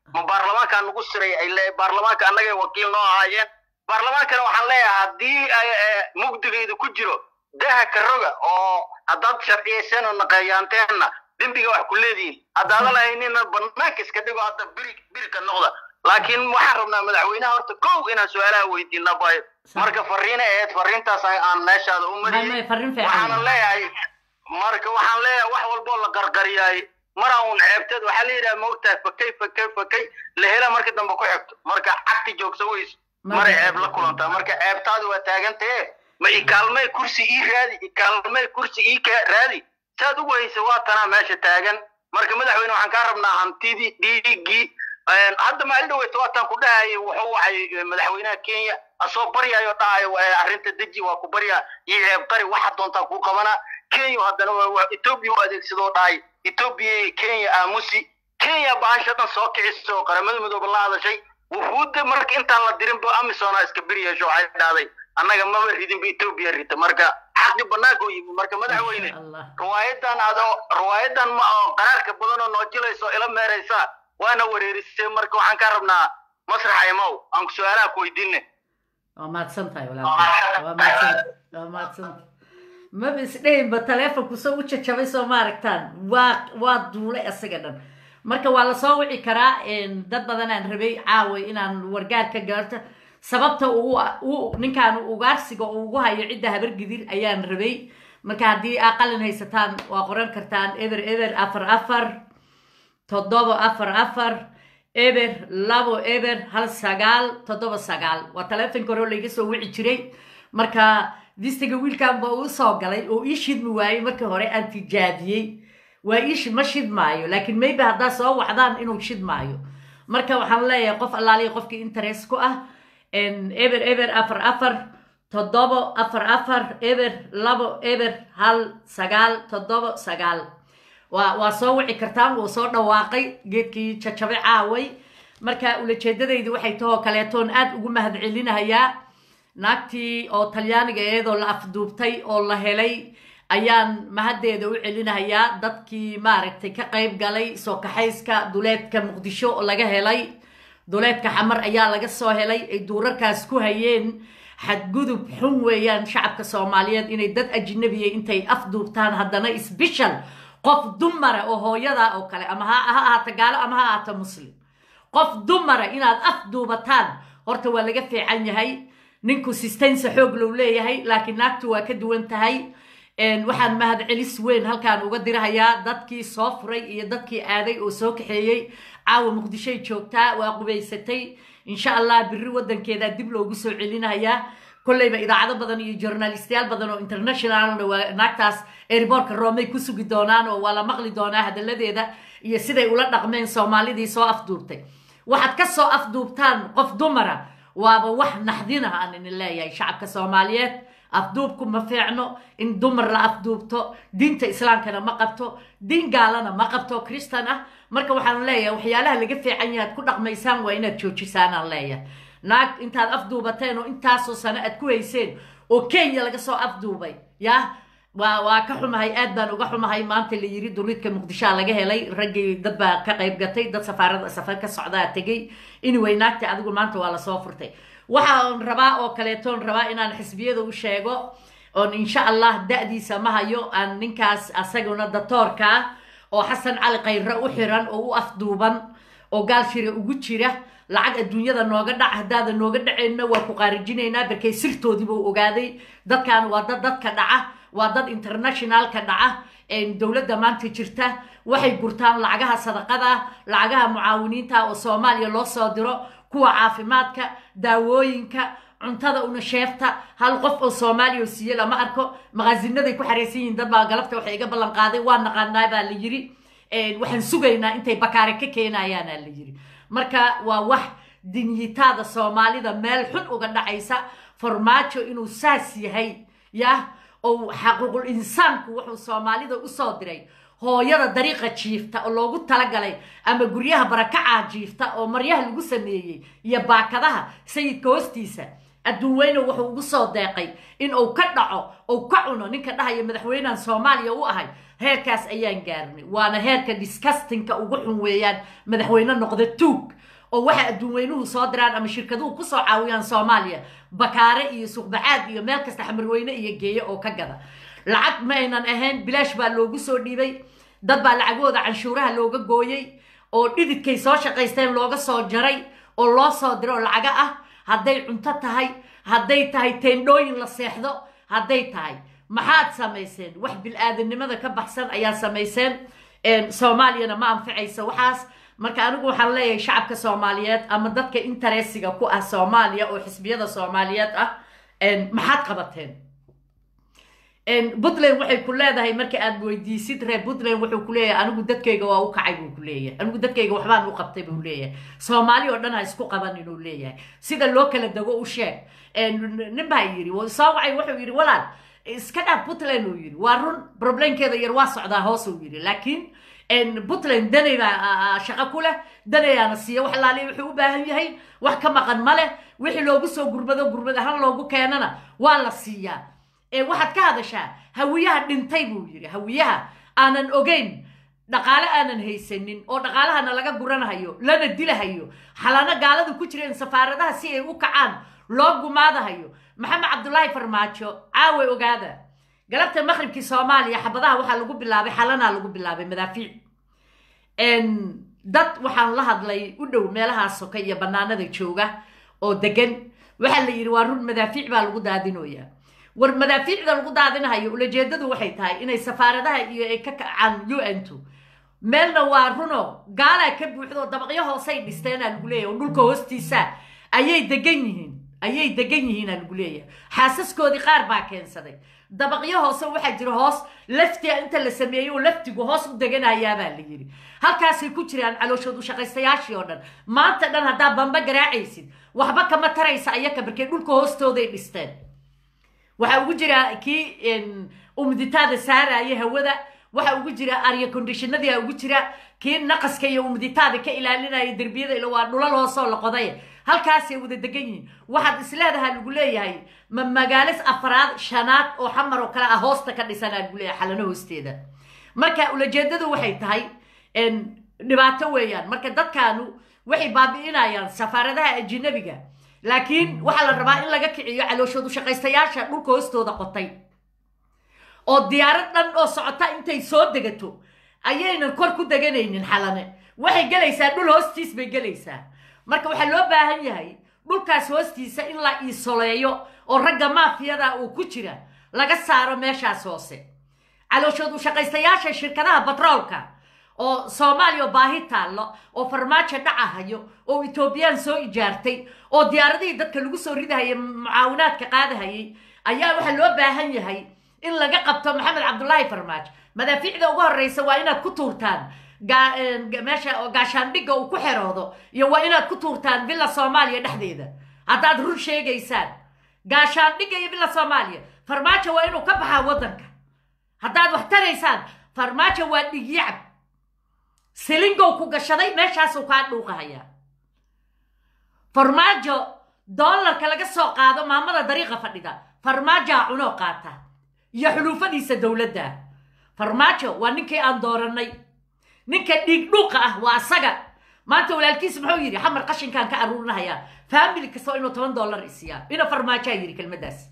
ma baarlamaankaa nagu siray ay le baarlamaanka annagay wakiil noo ahaayeen baarlamaankana waxaan leeyahay haddii mugdigayda ku jiro daha ka roga oo haddaad sharciyayseen oo naqeeyaanteenna dembiga wax ku leedihiin haddaada lahaynina banaanka iska dhigo hadda biri birika noqda laakiin waxaan rabnaa madaxweynaha horta kow inaan su-aalaha weydiina bayo marka fariina aheyd fariintaas aan meeshaada u mariyey waxaana leeyahay marka waxaan leeyahay wax walboo la qarqariyaay maraa un ceebteed waxaa la yidhaha maogtahay fakay fakay fakay la hela marka dambe ku xigto marka cagti joogsa weys maray ceeb la kulantaa marka ceebtaadi waa taagantahe ma ikaalmay kursi ii raadi ikaalmay kursi ii ka raadi saad ugu haysa waa tanaa meesha taagan marka madaxweyne waxaan kaa rabnaa hantidii dhiigii hadda maalin dhaweyta waataan ku dhahayay wuxuu wacay madaxweynaha kenya asoo baryayo dhahayo arrinta deji waa ku baryaa iyo ceebtari waxa doontaa kuu qabanaa kenya haddana etoobiya u adeegsadoo dhahay etoobiya kenya aamusi kenya bahasha dhan soo kicisa oo qaramada midoobe la hadashay wufuudda marka intaan la dirinba amisona iska bir yeesho waxay dhahday annaga maba ridinba etoobiya rita marka xaqi banaanka u yimi marka madaxweyne riwaayadan ado riwaayadan ma oo qaraarka badan oo noojilaysa oo ila meeraysa waana wareerisay marka waxaan ka rabnaa masraxa imaw aan ku su-aalaha ku weydiine waa mahadsan tahay walaalka waa mahadsan waa mahadsan maba isdhehinba taleefonku soo u jajabay soo ma aragtaan waa waa duulay isaga dhan marka waa lasoo wici karaa dad badan aan rabay caaway inaan wargaar ka gaarto sababta uu ninkaan ugaarsiga uu ugu hayo cidda habargidir ayaan rabay marka haddii aa qalin haysataan waa qoran kartaan eber eber afar afar toddoba afar afar eber labo eber hal sagaal toddoba sagaal waa taleefonka hore layga soo wici jiray marka distiga wiilkan ba uu soo galay oo ii shidmi waayey markii hore aan tijaabiyey waa ii ma shidmaayo laakiin maybe haddaa soo wacdaan inuu shidmaayo marka waxaan leeyahay qof allaaliya qofkii interest ku ah eber eber afar afar toddobo afar afar eber labo eber hal sagaal toddobo sagaal waa waa soo wici kartaan wuu soo dhawaaqay geedkii jajabe caaway marka ulajeedadaydu waxay tahoo kaleetoon aad ugu mahad celinahayaa naagtii oo talyaaniga iyadoo la afduubtay oo la helay ayaan mahaddeeda u celinahayaa dadkii maaragtay ka qayb galay soo kaxayska duleedka muqdisho oo laga helay duleedka xamar ayaa laga soo helay ay duurarkaas ku hayeen xadgudub xun weeyaan shacabka soomaaliyeed inay dad ajnabiya intay afduubtaan haddana isbishal qof dumara oo hooyada oo kale ama ha ahaato gaalo ama ha ahaato muslim qof dumara inaad afduubataan horta waa laga fiican yahay ninku sistaynsa xoog low leeyahay laakiin naagtu waa ka duwan tahay waxaan mahad celis weyn halkaan uga dirahayaa dadkii soo furay iyo dadkii aaday oo soo kaxeeyey caawa muqdishoy joogtaa waa qubaysatay insha allah biri wadankeeda dib loogu soo celinayaa kolleyba idaacado badan iyo journalistayaal badan oo internationalna waa naagtaas airbortka roomay ku sugi doonaan oo waa la maqli doonaa hadaladeeda iyo siday ula dhaqmeen soomaalidii soo afduubtay waxaad ka soo afduubtaan qof dumara waaba wax naxdina aan idin leeyahay shacabka soomaaliyeed afduubku ma fiicno in dumar la afduubto diinta islaamkana ma qabto diin gaalana ma qabto kristan ah marka waxaan leeyahay waxyaalaha laga fiican yahay ad ku dhaqmaysaan waa inaad joojisaan aan leeyahay naag intaad afduubateen oo intaasoo sano aad ku hayseen oo kenya laga soo afduubay yah waa waa ka xumahay aad baan uga xumahay maanta la yiri duliidka muqdishoa laga helay raggii dad baa ka qayb gatay dad safaarada safar ka socdaa tegey anyway naagta adigu maanta waa lasoo furtay waxaan rabaa oo kaleetoon rabaa inaan xisbiyada u sheego oon insha allah da-diisa ma hayo aan ninkaas asaguna datoorka ah oo xasan cali khayre u xiran oo u afduuban oo gaal shira ugu jira lacag adduunyada nooga dhac haddaada nooga dhaceenna waa ku qaarijinaynaa barkay sirtoodiibuu ogaaday dadkan waa dad dadka dhaca waa dad internationalka dhaca dowladda maanta jirta waxay gurtaan lacagaha sadaqada lacagaha mucaawiniinta oo soomaaliya loo soo diro kuwa caafimaadka daawooyinka cuntada una sheefta hal qof oo soomaaliya oo siiye lama arko maqaasinaday ku xaraysan yihiin dad baa galabta waxay iga ballan qaaday waa naqaanaa baa la yiri waxaan sugaynaa intay bakaare ka keenayaana la yiri marka waa wax dinyitaada soomaalida meel xun uga dhacaysa farmaajo inuu saas yahay yah oo xaquuqul insaanku wuxuu soomaalida usoo diray hooyada dariiqa jiifta oo loogu talagalay ama guryaha barakacaa jiifta oo maryaha lagu sameeyey iyo baakadaha sayidka hoostiisa adduun weyne wuxuu ugu soo deeqay in uu ka dhaco ou ka cuno ninka dhahaya madaxweynehan soomaaliya u ahay heerkaas ayaan gaarnay waana heerka discustinka ugu xun weeyaan madaxweyne noqda tuug oo waxa adduunweynuhu soo diraan ama shirkaduhu kusoo caawiyaan soomaaliya bakaare iyo suuqbacaad iyo meel kasta xamarweyne iyo geeyo oo ka gada lacag ma aynan ahayn bilaash baa loogu soo dhiibay dad baa lacagooda canshuuraha looga gooyey oo dhididkay soo shaqaysteen looga soo jaray oo loo soo diro oo lacaga ah hadday cunto tahay hadday tahay teendhooyin la seexdo hadday tahay maxaad samayseen wax bil-aadanimada ka baxsan ayaa samayseen soomaaliyana ma anficaysa waxaas marka anigu waxaan leeyahay shacabka soomaaliyeed ama dadka interesiga ku ah soomaaliya oo xisbiyada soomaaliyeed ah maxaad qabateen puntland waxay ku leedahay marka aad weydiisid reer puntland wuxuu ku leeyahay anigu dadkayga waa u kacay buu ku leeyahay anigu dadkayga waxbaan u qabtay buu leeyahay soomaali oo dhan ha isku qaban inuu leeyahay sida loo kala dego u sheeg nin baa yidhi soo wacay wuxuu yidhi walaal iska dhaaf puntland uu yidhi waa run problemkeeda yar waa socdaa hoos uu yidhi laakiin puntland danay baa shaqo ku leh danayaana siiya wax laaliya wuxuu u baahan yahay wax ka maqan ma leh wixii loogu soo gurmado gurmad ahaan loogu keenana waa la siiyaa waxaad ka hadashaa hawiyaha dhintay buu yidhi hawiyaha aanan ogeyn dhaqaale aanan haysanin oo dhaqaalahana laga guranahayo lana dilahayo xalano gaaladu ku jireen safaaradaha si ay u kacaan loo gumaadahayo maxamed cabdulaahi farmaajo caawe ogaada galabta maqribkii soomaaliya xabadaha waxaa lagu bilaabay xalanaa lagu bilaabay madaafiic dad waxaan la hadlay u dhow meelahaa soka iyo bannaanada jooga oo degan waxaa la yidhi waa run madaafiic baa lagu daadinoyaa war madaafiicda lagu daadinahayo ulajeedadu waxay tahay inay safaaradaha iyo ay ka kacaan u n to meelna waa runo gaalaa ka buuxdo dabaqyo hoosay dhisteenaa lagu leeyahy oo dhulka hoostiisa ayay degan yihiin ayay degan yihiinaa lagu leeyahay xaasaskoodii qaar baa keensaday dabaqyo hoose waxaa jira hoos laftia inta la sameeyey oo laftigu hoos u deganayaabaa la yidhi halkaasay ku jiraan calooshood u shaqaystayaashii oo dhan maanta dhan haddaa bamba garaacaysid waxba kama taraysa ayaka markee dhulka hoostooday dhisteen waxaa ugu jira kii umditaada saaraya hawada waxaa ugu jira arya condishinadia ugu jira kii naqaska iyo umditaada ka ilaalinaya derbiyada ila waa dhulal hoosoo la qoday halkaasay wada degan yihiin waxaad isleedaha lagu leeyahay ma magaalis afraad shanaad oo xamar oo kale ah hoosta ka dhisanaa lagu leeyahay xalano hoosteeda marka ulajeedadu waxay tahay dhibaato weeyaan marka dadkaanu waxay baabi'inayaan safaaradaha ajinabiga laakiin waxaa la rabaa in laga kiciyo calooshoodu shaqaystayaasha dhulka hoostooda qotay oo diyaarad dhan oo socota intay soo degato ayaynan kor ku deganaynin xalane waxay gelaysaa dhul hoostiis bay gelaysaa marka waxaa loo baahan yahay dhulkaas hoostiisa in la iisoleeyo oo ragga maafiyada uu ku jira laga saaro meeshaas hoose calooshoodu shaqaystayaasha shirkadaha batroolka oo soomaaliya oo baahi taallo oo farmaajo dhacahayo oo etoobiyaan soo ijaartay oo diyaaradihii dadka lagu soo ridahaya mucaawinaadka qaadahayay ayaa waxaa loo baahan yahay in laga qabto maxamed cabdulaahi farmaajo madaafiicda ugu horreysa waa inaad ku tuurtaan meesha gaashaandhigga uu ku xeroodo iyo waa inaad ku tuurtaan villa soomaaliya dhexdeeda haddaad run sheegaysaan gaashaandhigga iyo villa soomaaliya farmaajo waa inuu ka baxaa waddanka haddaad wax taraysaan farmaajo waa dhigyacab silingow ku gashaday meeshaasuu kaa dhuuqahayaa farmaajo doolarka laga soo qaado maamada dariiqa fadhida farmaajaa cunoo qaata iyo xuluufadiisa dowladda farmaajo waa ninkii aan doorannay ninka dhiig dhuuqa ah waa asaga maanta walaalkiis muxuu yidhi xamar qashinkaan ka aruurinahayaa faamili kastoo inuu toban dollar isiyaa ina farmaajaa yidhi kelmaddaas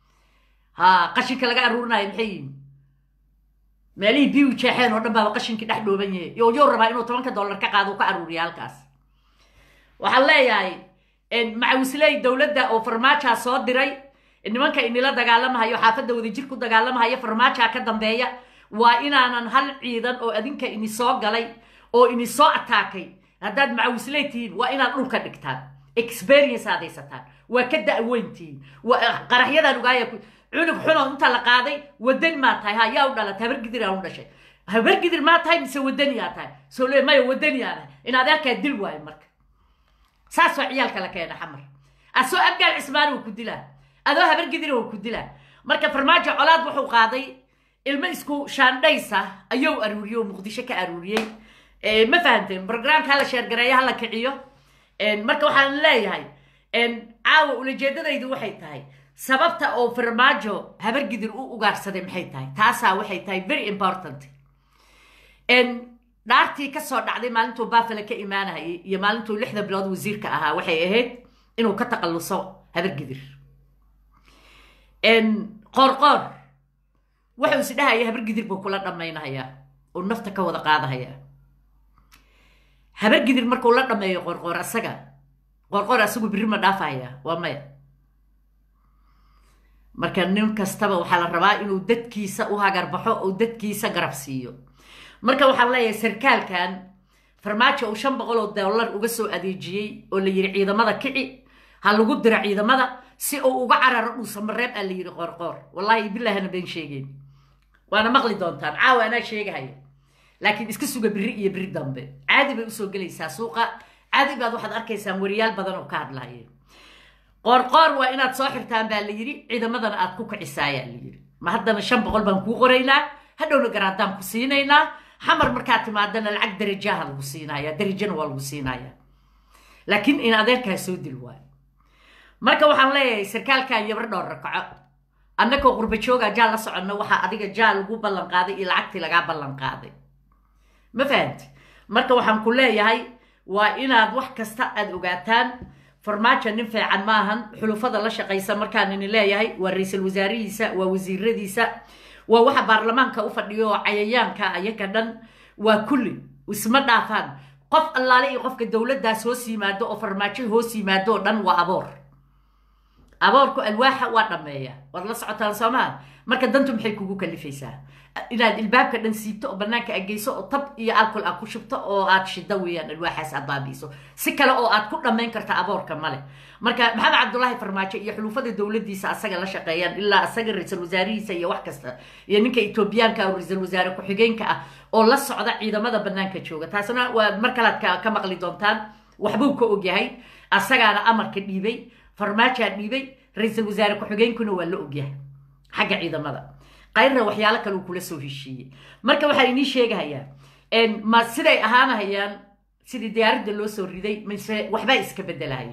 ha qashinka laga aruurinayo maxay yihin meelihii biiu jeexeen oo dhan baaba qashinkii dhex dhooban yahay yo yow rabaa inuu tobanka dollar ka qaado u ka aruuriya halkaas waxaan leeyahay macawisley dowladda oo farmaajaa soo diray nimanka inila dagaalamahayo xaafadda wadajir ku dagaalamahayo farmaajaa ka dambeeya waa inaanan hal ciidan oo adinka ini soo galay oo ini soo ataakay haddaad macawisley tihiin waa inaad dhulka dhigtaan experience aad haysataan waa ka da'weyn tihiin qaraxyadan ogaaya cunug xuno inta la qaaday wadani maa tahay ha yaa u dhalatay habargidir aan u dhashay habargidir maa tahay mise wadani aa tahay soo le maya wadani aa tahay in adeerkaa dil waayo marka saas waa ciyaalka la keena xamar asoo abgaal cismaan uu ku dilaa adoo habargidir uu ku dilaa marka farmaajo colaad wuxuu qaaday ilmo isku shaandhaysa ayuu aruuriyey oo muqdisho ka aruuriyey ma fahamteen brograamka hala sheergareeyo hala kiciyo marka waxaan leeyahay caawa ulajeedadaydu waxay tahay sababta oo farmaajo habargidir u ugaarsaday maxay tahay taasaa waxay tahay very important dhaartii ka soo dhacday maalintuu baafale ka imaanayay iyo maalintuu lixda bilood wasiirka ahaa waxay ahayd inuu ka taqalluso habargidir qoorqoor wuxuu is dhahaya habargidir buu kula dhammaynahayaa uu nafta ka wada qaadahayaa habargidir markuu la dhammeeyo qoorqoor asaga qoorqoor asagu birri ma dhaafahaya waa maya marka nin kastaba waxaa la rabaa inuu dadkiisa u hagarbaxo oo dadkiisa garab siiyo marka waxaan leeyahay sarkaalkan farmaajo uu shan boqol oo dollar uga soo adeejiyey oo la yidhi ciidamada kici ha lagu diro ciidamada si uu uga cararo dhuusamareeb aa la yidhi qoorqoor wallaahi bilahana been sheegeen waana maqli doontaan caawa anaa sheegahaya laakiin iska suga biri iyo biri dambe caadi bay usoo gelaysaa suuqa caadi baad waxaad arkaysaan wariyaal badan oo ka hadlahaya qoorqoor waa inaad soo xirtaan baa la yidhi ciidamadana aad ku kicisaayaa la yidhi ma haddana shan boqol baan kuu qoraynaa hadhowna garaadaan ku siinaynaa xamar markaad timaadana lacag darajaha lagu siinaya darajana waa lagu siinaya laakiin in adeerkaa soo dil waayo marka waxaan leeyahay sarkaalkan yabar dhowr rakaco annagoo qurba jooga jaal la soconno waxaa adiga jaal lagu ballan qaaday iyo lacagtii lagaa ballan qaaday ma fahamti marka waxaan ku leeyahay waa inaad wax kasta aad ogaataan farmaajo nin fiican maahan xulufada la shaqaysa markaan ini leeyahay waa ra-iisul wasaarihiisa waa wasiiradiisa waa waxa baarlamaanka u fadhiyo oo cayayaanka ayaga dhan waa kulli isma dhaafaan qof allaale iyo qofka dowladdaas hoos yimaado oo farmaajo hoos yimaado oo dhan waa aboor aboorku alwaaxa waa dhammeeya waad la socotaan soomaa marka dantu maxay kugu kalifaysaa inaad ilbaabka dhan siibto oo bannaanka ageyso oo tab iyo alcool aad ku shubto oo aad shiddo weeyaan alwaaxaas aad baabi'iso si kale oo aad ku dhammayn karta aboorka male marka maxamed cabdullaahi farmaajo iyo xulufada dowladdiisa asaga la shaqeeyaan ilaa asaga ra-iisul wasaarihiisa iyo wax kasta iyo ninka etoobiyaanka oo ra-iisul wasaare ku-xigeenka ah oo la socda ciidamada bannaanka jooga taasna waa mar kalead ka maqli doontaan waxbuu ka ogyahay asagaana amarka dhiibay farmaajaa dhiibay ra-iisul wasaare ku-xigeenkuna waa la ogyahay xagga ciidamada qayrna waxyaalo kale uu kula soo heshiiyey marka waxaa inii sheegahayaa ma siday ahaanahayaan sidii diyaaradda loo soo riday mise waxbaa iska bedelahaya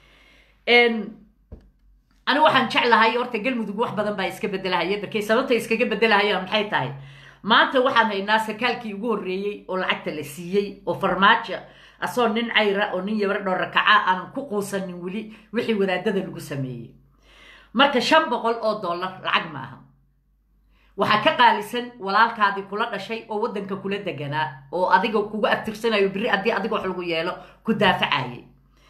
anigu waxaan jeclahay horta galmudug wax badan baa iska bedelahaya barkay sababta iskaga bedelahayaan maxay tahay maanta waxaan haynaa sarkaalkii ugu horreeyey oo lacagta la siiyey oo farmaajo asoo nin cayra oo nin yabar dhowr rakaca aanan ku quusanin weli wixii wadaadada lagu sameeyey marka shan boqol oo dollar lacag ma aha waxaa ka qaalisan walaalkaadii kula dhashay oo waddanka kula deganaa oo adiga kugu abtirsanayo biri haddii adiga wax lagu yeelo ku daafacayay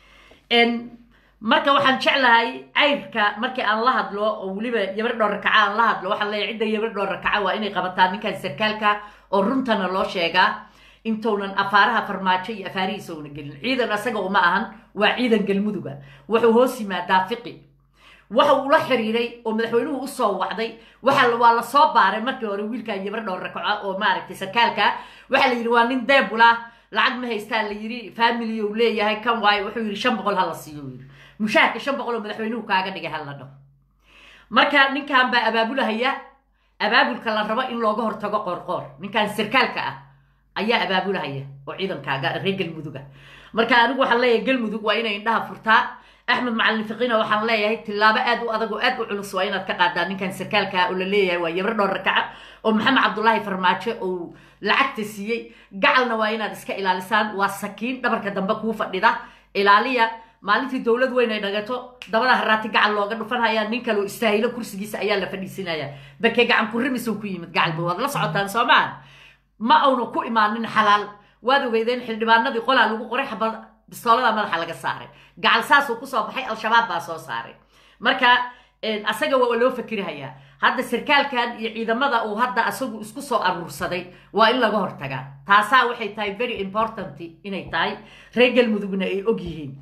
marka waxaan jeclahay cayrka markii aan la hadlo oo weliba yabar dhowr rakaca aan la hadlo waxaan leeyahay cidda yabar dhowr rakaca waa inay qabataan ninkan sarkaalka oo runtana loo sheegaa intounan afaaraha farmaajo iyo afaarihiisa una gelin ciidan asaga uma ahan waa ciidan galmuduga wuxuu hoos yimaadaa fiqi waxa uu la xiriiray oo madaxweynuhu usoo wacday waxa waa la soo baaray markii hore wiilkan yabar dhowr rakaco oo maaragtay sarkaalka waxaa la yidhi waa nin deebula lacag ma haystaa la yidhi family uu leeyahay kan waayo wuxuu yidhi shan boqol ha la siiyo yidhi mushaharka shan boqol oo madaxweynuhu kaaga dhigay ha la dhaho marka ninkan baa abaabulahaya abaabulka la rabo in looga hortago qoorqoor ninkan sarkaalka ah ayaa abaabulahaya oo ciidankaaga reer galmuduga marka anigu waxaan leeyahay galmudug waa inay indhaha furtaa axmed macalin fiqiina waxaan leeyahay tillaabo aad u adag oo aad u culus waa inaad ka qaadaan ninkan sarkaalka oo la leeyahay waa yabar dhowr rakaca oo maxamed cabdullaahi farmaajo uu lacagta siiyey gacalna waa inaad iska ilaalisaan waa sakiin dhabarka dambe kuu fadhida ilaaliya maalintii dowlad weyn ay dhagato dabada haraati gacal looga dhufanhayaa nin kaleo istaahilo kursigiisa ayaa la fadhiisinaya barkee gacan kurimisuu ku yimid gacalba waad la socotaan soomaa ma auna ku imaanin xalaal waad ogeydeen xildhibaanadii qolaa lagu qoray xabad bistoolada madaxa laga saaray gacal saasuu kusoo baxay al-shabaab baa soo saaray marka asaga waa loo fakirhayaa hadda sarkaalkan iyo ciidamada uu hadda asagu isku soo aruursaday waa in laga hortagaa taasaa waxay tahay very important inay tahay reer galmudugna ay og yihiin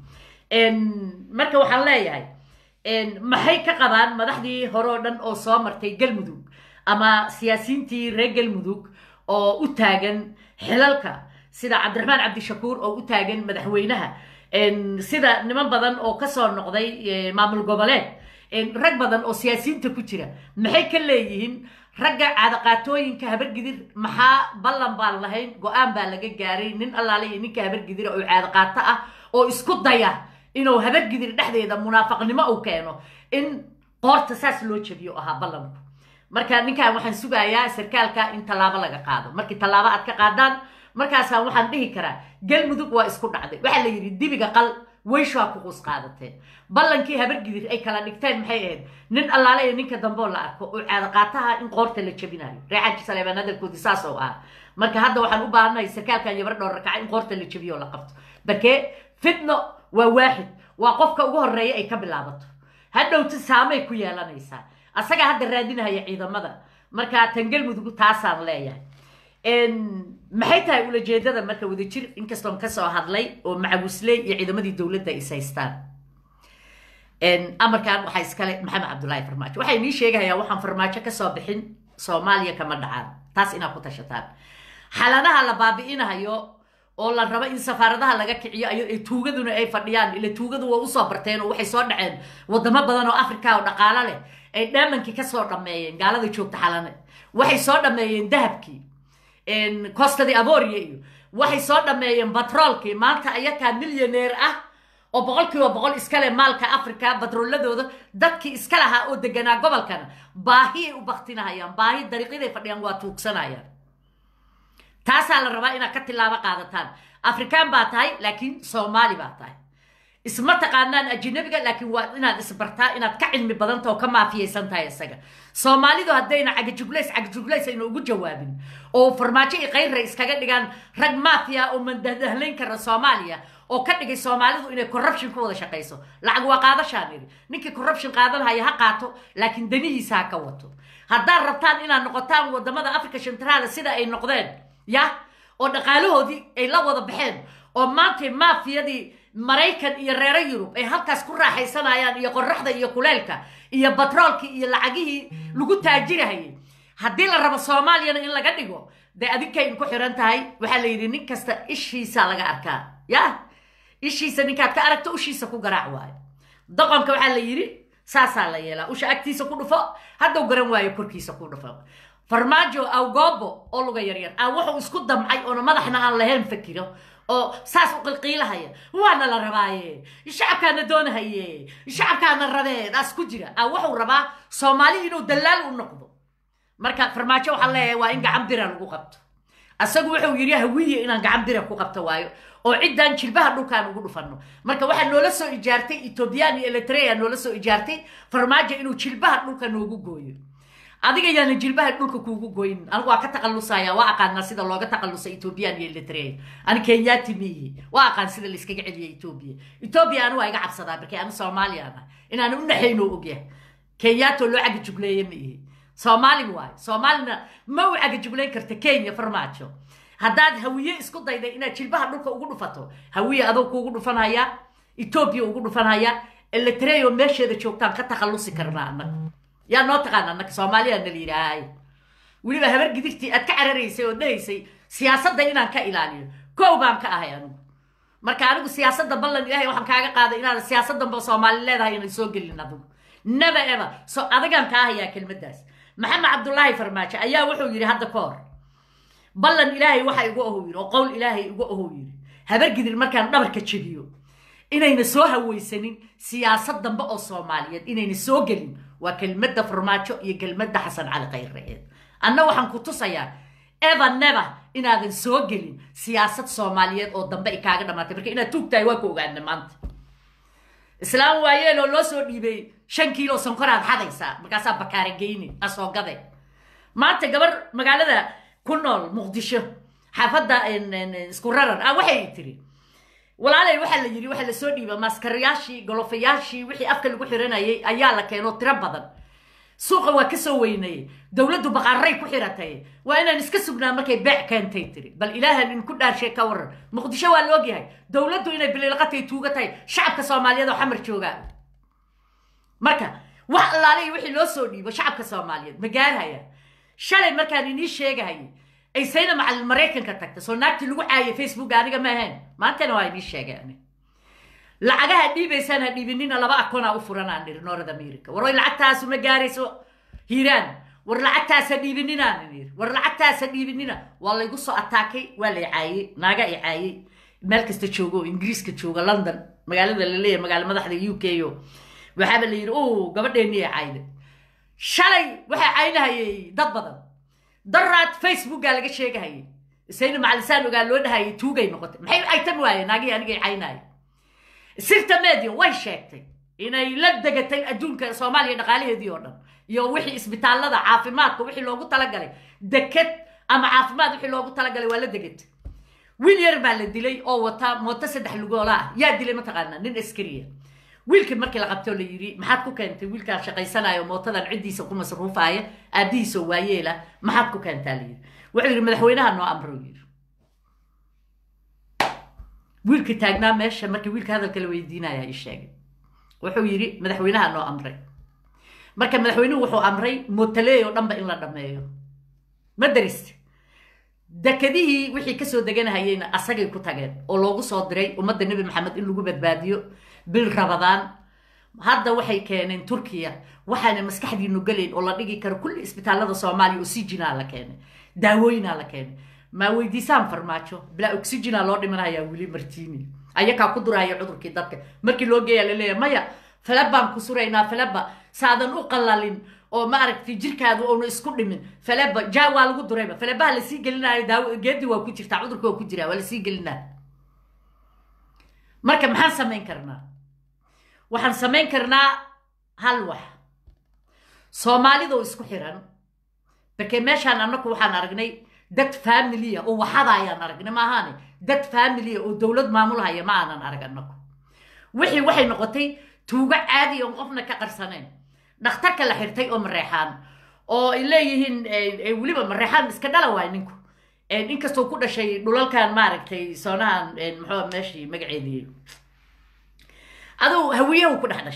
marka waxaan leeyahay maxay ka qabaan madaxdii hore oo dhan oo soo martay galmudug ama siyaasiyiintii reer galmudug oo u taagan xilalka sida cabdiraxmaan cabdishakuur oo u taagan madaxweynaha sida niman badan oo kasoo noqday maamul goboleed rag badan oo siyaasiyiinta ku jira maxay ka leeyihiin ragga caadaqaatooyinka habargidir maxaa ballan baan lahayn go-aan baa laga gaaray nin allaale iyo ninka habargidira oo caadaqaato ah oo isku daya inuu habargidir dhexdeeda munaafaqnimo uu keeno in qoorta saas loo jabiyo ahaa ballanku marka ninkan waxaan sugayaa sarkaalka in tallaabo laga qaado markii tallaabo aad ka qaadaan markaasaan waxaan dhihi karaa galmudug waa isku dhacday waxaa la yidhi dibiga qal weyshaa ku quus qaadateen ballankii habargidir ay kala dhigteen maxay ahayd nin allaale iyo ninka dambeoo la arko oo caado qaataha in qoorta la jabinayo reexaaji saleebaan hadalkoodii saas oo ah marka hadda waxaan u baahannahay sarkaalkan yabar dhowr rakaca in qoorta la jabiyo oo la qabto barkee fitno waa waaxid waa qofka ugu horreeya ay ka bilaabato hadhowta saamay ku yeelanaysaa asagaa hadda raadinahaya ciidamada marka tan galmudug taasaan leeyahay maxay tahay ulajeedada marka wadajir inkastoon kasoo hadlay oo macawisley iyo ciidamadii dowladda is haystaan amarkan waxaa iskale maxamed cabdullaahi farmaajo waxay nii sheegahayaa waxaan farmaajo kasoo bixin soomaaliya kama dhacaan taas inaad ku tashataan xaladaha la baabi'inahayo oo la rabo in safaaradaha laga kiciyo ay tuugaduna ay fadhiyaan ila tuugadu waa usoo barteen oo waxay soo dhaceen wadamo badan oo africa oo dhaqaalo leh ay dheemankii kasoo dhammeeyeen gaalada joogta xalane waxay soo dhammeeyeen dahabkii costadii aboria iyo waxay soo dhammeeyeen batroolkii maanta ayakaa milyaneer ah oo boqol kiiba boqol iskale maalka africa batrooladooda dadkii iska lahaa oo deganaa gobolkana baahiyay u baktinahayaan baahi dariiqyaday fadhiyaan waa tuugsanayaan taasaa la rabaa inaad ka tilaabo qaadataan afrikaan baa tahay laakiin soomaali baa tahay isma taqaanaan ajinabiga laakiin waa inaad isbartaa inaad ka cilmi badanta oo ka maafiyaysan tahay isaga soomaalidu haddayna cagajuglays cagajuglays ayna ugu jawaabin oo farmaajo iyo kayrra iskaga dhigaan rag maafiya oo mandadahlayn kara soomaaliya oo ka dhigay soomaalidu inay corruption ku wada shaqayso lacag waa qaadashaan idhi ninkii corruption qaadanhaya ha qaato laakiin danihiisa ha ka wato haddaad rabtaan inaad noqotaan wadamada africa centraala sida ay noqdeen ya oo dhaqaalahoodii ay la wada baxeen oo maantay maafiyadii maraykan iyo reero yurub ay halkaas ku raaxaysanayaan iyo qoraxda iyo kuleelka iyo batroolkii iyo lacagihii lagu taajirahayay haddii la rabo soomaaliyana in laga dhigo dee adinkay ku xiran tahay waxaa la yidhi nin kasta ishiisa laga arkaa ya ishiisa ninkaad ka aragto ushiisa ku garaac waayo doqonka waxaa la yidhi saasaa la yeelaa usha agtiisa ku dhufo haddau garan waayo korkiisa ku dhufo farmaajo awgoobo oo luga yaryar aan wuxuu isku damcay oona madaxna aan lahayn fakiro oo saas u qilqiilahaya waana la rabaaye shacabkaana doonahaye shacabkaana rabee daas ku jira aan wuxuu rabaa soomaali inuu dallaal u noqdo marka farmaajo waxaan leeyahay waa in gacan bira lagu qabto asagu wuxuu yidhi hawiye inaan gacan bira ku qabto waayo oo ciddaan jilbaha dhulkaan ugu dhufanno marka waxaa noola soo ijaartay ethoobiyan iyo eritrea noola soo ijaartay farmaajo inuu jilbaha dhulka noogu gooyo adiga yaana jilbaha dhulka kuugu goyn anigu waa ka taqalusaya waa aqaanaa sida looga taqalusa ethoobiyan iyo eritrea ani kenyaati miihi waa aqaan sida layskaga celiya etoobiya etoobiya anigu waa iga cabsadaa markii ani soomaaliya ana inaan u naxayno ogyahay kenyaatoo loo cagajugleeye ma ihi soomaali waayo soomaalina ma u cagajuglayn karta kenya farmaajo haddaad hawiye isku dayday inaad jilbaha dhulka ugu dhufato hawiye adoo kuugu dhufanhaya etoobiya ugu dhufanhaya eritrea oo meesheeda joogtaan ka takhallusi karnaa annaga yaa noo taqaana annaka soomaaliya nala yidhaahay weliba habar gidirtii aad ka cararaysay oo dhahaysay siyaasadda inaan ka ilaaliyo kow baan ka ahay anigu marka anigu siyaasadda ballan ilaahay waxaan kaaga qaaday inaadan siyaasaddanba soomaali leedahay inay soo gelin adigu never ever so adagaan kaa hayaa kelmaddaas maxamed cabdullaahi farmaajo ayaa wuxuu yidhi hadda ka hor ballan ilaahay waxa igu ahow yidhi oo qowl ilaahay igu ahow yidhi habar gidir markaan dhabarka jebiyo inayna soo hawaysanin siyaasad dambe oo soomaaliyeed inayna soo gelin waa kelmadda farmaajo iyo kelmadda xasan cali khayreeed anna waxaan ku tusayaa eva neva inaadan soo gelin siyaasad soomaaliyeed oo dambe ay kaaga dhamaatay marka inaad tuugtahay waa ku ogaana maanta islaam waayeeloo loo soo dhiibay shan kiilo sonkoraad xadaysaa markaasaa bakaara geyni asoo gade maanta gabar magaalada ku nool muqdisho xaafadda isku rarar ah waxay tiri walaalay waxaa la yidhi waxaa lasoo dhiiba maaskarayaashii golofayaashii wixii afka lagu xiranayay ayaa la keeno tiro badan suuqa waa kasoo weynayey dowladdu baqaaray ku xiratay waa inaan iska sugnaa markay beec keentay tiri bal ilaahan in ku dhaarshay ka waran muqdisho waa la ogyahay dowladdu inay biliilqatay tuuga tahay shacabka soomaaliyeed oo xamar joogaa marka wax allaalay wixii loo soo dhiibo shacabka soomaaliyeed ma gaarhaya shalay markaan inii sheegahayay ay sayna macalin maraykanka tagta soo naagtii lagu caayay facebook aniga ma ahayn maantana waa inii sheegeen lacagaha dhiibaysaan ha dhiibinina laba akoonaa u furanaan niri north america war way lacagtaasu ma gaarayso hiiraan war lacagtaas ha dhiibininaan niri war lacagtaas ha dhiibinina waa laygu soo ataakay waa lay caayey naaga ay caayey meel kasta joogo oo ingiriiska jooga london magaalada la leeyahay magaala madaxda u k o waxaaba la yidhi o gabadheennii ay caayday shalay waxaa caynahayay dad badan daraad facebookaa laga sheegahayay isayna macalisaan ogaa loo dhahayay tuugay noqotay maxay caytan waayeen naagihii anigay caynahaya sirta media way sheegtay inay la degatay adduunka soomaaliya dhaqaalaheedii oo dhan iyo wixii isbitaallada caafimaadka wixii loogu talagalay deked ama caafimaad wixii loogu talagalay waa la degatay wiil yar baa la dilay oo wata mooto saddex lugoola ah yaa dilay mataqaanaa nin askariya wiilkii markii la qabtoo la yidhi maxaad ku keentay wiilkaan shaqaysanayo mootadan ciddiisa ku masruufaaya aabbihiisoo waayeela maxaad ku keentaa la yidhi wuxuu yidhi madaxweynaha noo amro yidhi wiilkii taagnaa meesha markii wiilka hadalka la weydiinaya ii sheegay wuxuu yidhi madaxweynaha noo amray marka madaxweynuhu wuxuu amray mootaleey oo dhanba in la dhammeeyo ma dariste dekadihii wixii kasoo deganahayeyna asagay ku tageen oo loogu soo diray ummadda nebi maxamed in lagu badbaadiyo bil rabadaan hadda waxay keeneen turkiya waxaana maskaxdiinu gelayn oo la dhigi karo kulli isbitaallada soomaaliya oxygenaa la keenay daawooyinaa la keenay maa weydiisaan farmaajo bilaa oxygenaa loo dhimanhayaa wili martini ayakaa ku durahaya cudurkii dadka markii loo geeyaa laleeyahay maya falebaan ku suraynaa faleba saadan u qalalin oo ma aragtay jirkaadu oonu isku dhimin faleba ja waa lagu durayba falebaha lasii gelinayo daawo geedi waa ku jirtaa cudurka waa ku jiraa waa lasii gelinaa marka maxaan samayn karnaa waxaan samayn karnaa hal wax soomaalidoo isku xiran barkee meeshaan annaku waxaan aragnay dad familiya oo waxada ayaan aragnay maahaane dad familiya oo dowlad maamulhaya ma aanan arag annaku wixii waxay noqotay tuugo caadi oon qofna ka qarsaneen dhakhtarka la xirtay oo mareexaan oo ay leeyihiin weliba mareexaan iska dhala waay ninku inkastoo ku dhashay dhulalkan maaragtay soonahan muxuu meeshii magaceedii aduu hawiyahu ku dhex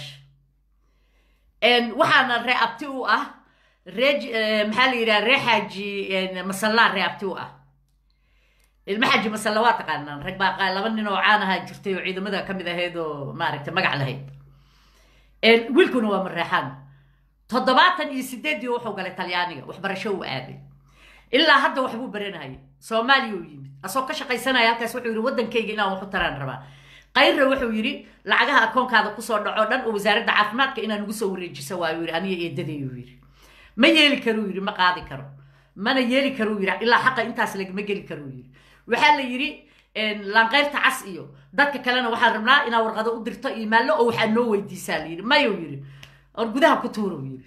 dhashay waxaana ree abti u ah ree maxaa la yidhaha ree xaaji masallaa ree abti u ah ilma xaaji masalla waa taqaanaan rag baa laba nin oo caan ahaa jirtay oo ciidamada ka mid ahayd oo maaragtay magac lahayd wiilkuna waa mareexaan toddobaatan iyo sideeddii wuxuu galay talyaaniga waxbarasho uu aaday ilaa hadda waxbuu baranahaya soomaaliya uu yimid asoo ka shaqaysanaya halkaas wuxuu yidhi waddankayga inaan waxu taraan rabaa qayrra wuxuu yidhi lacagaha akoonkaada kusoo dhaco dhan oo wasaaradda caafimaadka inaan ugu soo wareejisa waayu yidhi aniga eedaday uu yidhi ma yeeli karuu yidhi ma qaadi karo mana yeeli karuu yidhi ilaa xaqa intaas lagama geli karuu yidhi waxaa la yidhi laanqayrta cas iyo dadka kalena waxaan rabnaa inaa warqado u dirto iyo maallo oo waxaa noo weydiisaa la yidhi mayuu yidhi or gudaha ku tuuruu yidhi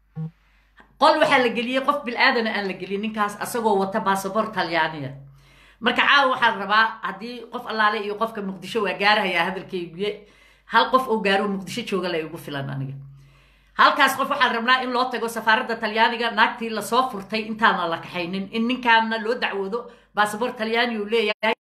qol waxaa la geliyey qof bil-aadana aan la gelin ninkaas asagoo wata baasabor talyaaniya marka caawa waxaan rabaa haddii qof allaale iyo qofka muqdisho waa gaarahayaa hadalkayguye hal qof oo gaaro muqdisho jooga la igu filan aniga halkaas qof waxaan rabnaa in loo tago safaaradda talyaaniga naagtii lasoo furtay intaana la kaxaynin in ninkaana loo dacwoodo baasabor talyaani uu leeyahay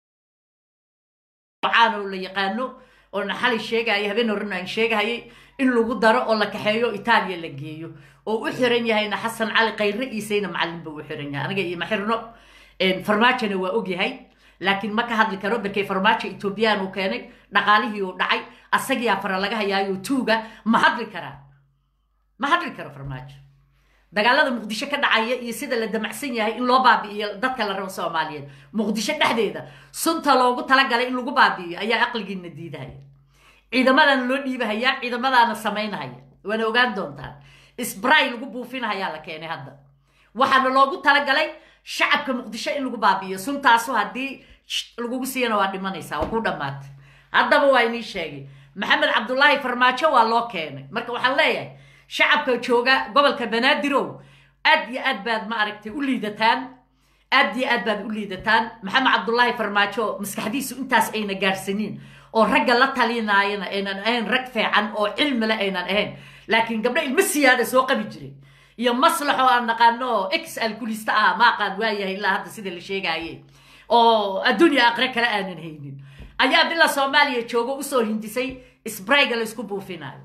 caano la yaqaano oo naxali sheegaya habeen horena aan sheegahayay in lagu daro oo la kaxeeyo itaaliya la geeyo oo u xiran yahayna xasan cali kayre iisayna macalin buu u xiran yahay aniga iyo ma xirno farmaajona waa ogyahay laakiin ma ka hadli karo barkay farmaajo etoobiyaan uu keenay dhaqaalihii uu dhacay asagiyaa fara laga hayaayo tuuga ma hadli karaa ma hadli karo farmaajo dagaalada muqdisho ka dhacaya iyo sida la damacsan yahay in loo baabi'iyo dadka la rabo soomaaliyeed muqdisho dhexdeeda sunta loogu talagalay in lagu baabi'iyo ayaa aqligiina diidahaya ciidamadaana loo dhiibahaya ciidamadaana samaynahaya waana ogaan doontaan sbray lagu buufinahayaa la keenay hadda waxaana loogu talagalay shacabka muqdisho in lagu baabi'iyo suntaasu haddii lagugu siiyana waa dhimanaysaa waa ku dhammaatay haddaba waa inii sheegay maxamed cabdullaahi farmaajo waa loo keenay marka waxaan leeyahay shacabka jooga gobolka banaadir aad iyo aad baad ma aragtay u liidataan aad iyo aad baad u liidataan maxamed cabdullaahi farmaajo maskaxdiisu intaas ayna gaarsanin oo ragga la talinaayana aynan ahayn rag fiican oo cilmile aynan ahayn laakiin gabdho ilmo siyaada soo qabi jiray iyo maslaxo aan naqaano ex alkulista ah ma aqaan waayahay ilaa hadda sida la sheegaaye oo adduunya aqre kale aanan haynin ayaa bila soomaaliya joogo usoo hindisay sbrayga laysku buufinayo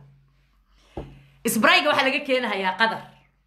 sbrayga waxaa laga keenahayaa qadar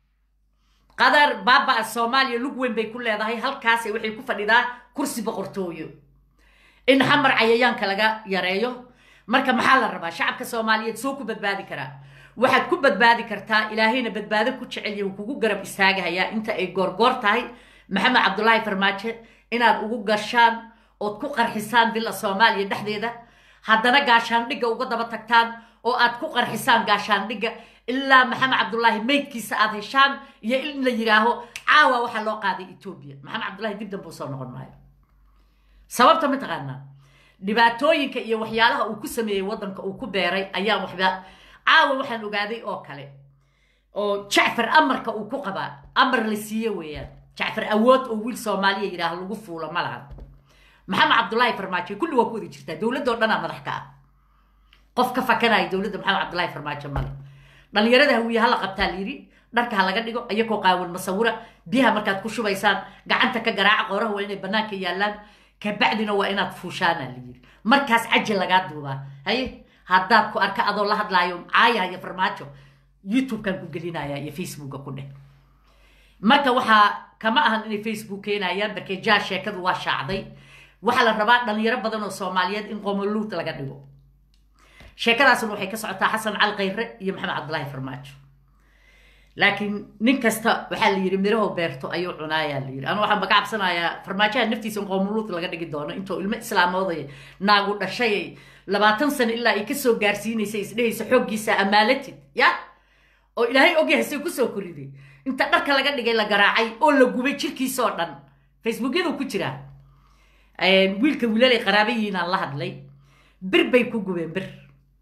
qadar baaba soomaaliya lug weyn bay ku leedahay halkaasay waxay ku fadhidaa kursi boqortooyo in xamar cayayaanka laga yareeyo marka maxaa la rabaa shacabka soomaaliyeed soo ku badbaadi karaa waxaad ku badbaadi kartaa ilaahayna badbaado ku jecelya uu kugu garab istaagahayaa inta ay goorgoor tahay maxamed cabdulaahi farmaajo inaad ugu gashaan ood ku qarxisaan villa soomaaliya dhexdeeda haddana gaashaandhigga uga daba tagtaan oo aad ku qarxisaan gaashaandhigga ilaa maxamed cabdullaahi meydkiisa aad heshaan iyo in la yidhaaho caawa waxaa loo qaaday etoobiya maxamed cabdullahi dib dambe usoo noqon maayo sababta ma taqaanaa dhibaatooyinka iyo waxyaalaha uu ku sameeyey waddanka uu ku beeray ayaan waxba caawa waxaan ogaaday oo kale oo jacfar amarka uu ku qabaa amar la siiye weeyaan jacfar awood oo wiil soomaaliya yidhaah lagu fuulo ma lahan maxamed cabdullaahi farmaajo kulli waa ku wada jirtaa dowladda oo dhanaa madax ka ah qof ka fakanaya dowladda maxamed cabdullaahi farmaajo male dhalinyarada hawiye hala qabtaa layidhi dharka ha laga dhigo iyagoo qaawan masawira biyaha markaad ku shubaysaan gacanta ka garaaca qooraha waa inay bannaanka yaallaan kabacdina waa inaad fuushaana layidhi markaas caji lagaa duubaa haye haddaad ku arka adoo la hadlaayo caayaya farmaajo youtubekan ku gelinaya iyo facebooka ku dheh marka waxaa kama ahan inay facebook keenayaan barkee jaa sheekadu waa shaacday waxaa la rabaa dhalinyaro badan oo soomaaliyeed in qomoluut laga dhigo sheekadaasna waxay ka socotaa xasan cali khayre iyo maxamed cabdullaahi farmaajo laakiin nin kasta waxaa la yidhi miraho beerto ayuu cunaayaa la yidhi anu waxaan baka cabsanayaa farmaajaha naftiisa in qoomuluut laga dhigi doono intuu ilmo islaamooday naagu dhashay labaatan sano ilaa ay kasoo gaarsiinaysa isdhehaysa xooggiisa amaalatid ya oo ilaahay ogyahay say kusoo koriday inta dharka laga dhigay la garaacay oo la gubay jirkiisa oo dhan facebookyadu ku jiraa wiilka wiilalay qaraabayiinaan la hadlay bir bay ku gubeen bir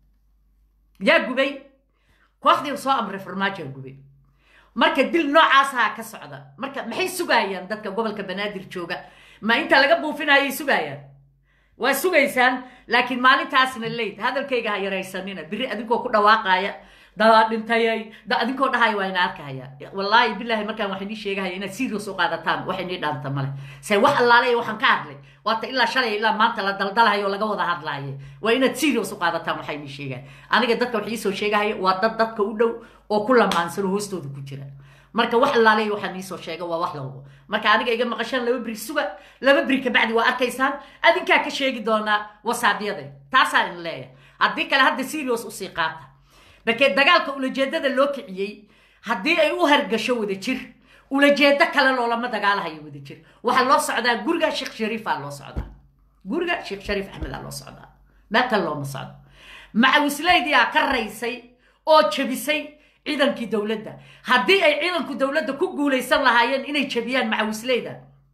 yaa gubay kooxdii soo amray farmaajaa gubay marka dil noocaasaa ka socda marka maxay sugaayaan dadka gobolka banaadir jooga ma inta laga buufinayay sugaayaan waa sugaysaan laakiin maalintaasna leyd hadalkayga ha yaraysanina biri adinkoo ku dhawaaqaaya dadaa dhintayay da adinkoo dhahaya waa ina arkahaya wallaahi bilaahi markaan waxay nii sheegahaya inaad serious u qaadataan waxay nii dhaanta male se wax allaale waxaan ka hadlay waata ilaa shalay ilaa maanta la daldalahayo oo laga wada hadlaaye waa inaad serious u qaadataan waxay nii sheegaya aniga dadka wax iisoo sheegahaya waa dad dadka u dhow oo ku lamaansano hoostooda ku jira marka wax allaale waxaan iisoo sheega waa wax lawabo marka aniga iga maqashaan laba beri suga laba beri kabacdi waa arkaysaan adinkaa ka sheegi doonaa wasaabyada taasaa in leeyahay haddii kale hadda serious usii qaata markee dagaalka ulajeedada loo kiciyey haddii ay u hargasho wada jir ulajeedo kale loolama dagaalahayo wada jir waxaa loo socdaa guriga sheekh shariifaa loo socdaa guriga sheekh shariif axmedaa loo socdaa meel kale looma socdo macawisleydiyaa ka raysay oo jebisay ciidankii dowladda haddii ay ciidanku dowladda ku guulaysan lahaayeen inay jebiyaan macawisleyda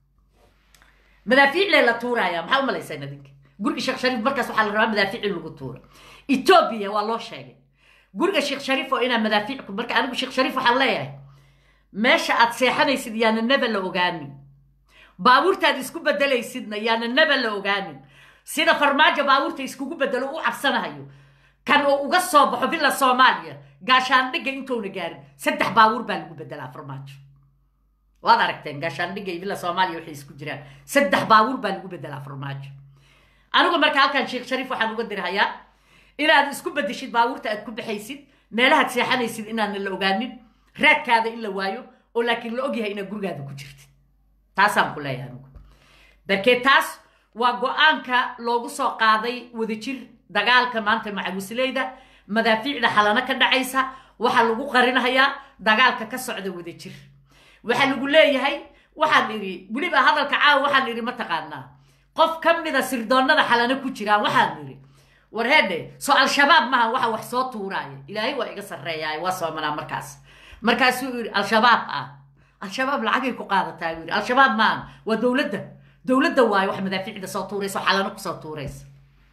madaafiiclee la tuuraya maxaa u malaysaan adinka guriga sheekh shariif markaas waxaa la rabaa madaafiic in lagu tuuro etoobiya waa loo sheegay guriga sheekh shariif oo inaa madaafiicku marka anigu sheekh shariif waxaan leeyahay meesha aad seexanaysid yaana naba la ogaanin baabuurtaad isku bedelaysidna yaana naba la ogaanin sida farmaajo baabuurta iskugu bedelo u cabsanahayo kan oo uga soo baxo villa soomaaliya gaashaandhigga intuuna gaarin saddex baabuur baa lagu bedelaa farmaajo waad aragteen gaashaandhigga iyo villa soomaaliya waxay isku jiraan saddex baabuur baa lagu bedelaa farmaajo anigu marka halkan sheekh shariif waxaan uga dirhayaa inaad isku bedeshid baabuurta aad ku baxaysid meelahaad seexanaysid inaana la ogaanin raadkaada in la waayo oo laakiin la ogyahay inaad gurigaada ku jirtid taasaan ku leeyahay anigu barkee taas waa go-aanka loogu soo qaaday wadajir dagaalka maanta macawisleyda madaafiicda xalano ka dhacaysa waxaa lagu qarinahayaa dagaalka ka socda wadajir waxaa lagu leeyahay waxaan idhi weliba hadalka caawa waxaan idhi mataqaanaa qof ka mida sirdoonnada xalano ku jiraan waxaan idhi war heedhe soo al-shabaab maha waxa wax soo tuuraaya ilaahay waa iga sarreeyaay waa soomanaa markaas markaasuu yidhi al-shabaab ah al-shabaab lacagay ku qaadataa buu yidhi al-shabaab maaha waa dowladda dowladda waayo wax madaafiicda soo tuuraysa oo xalano kusoo tuuraysa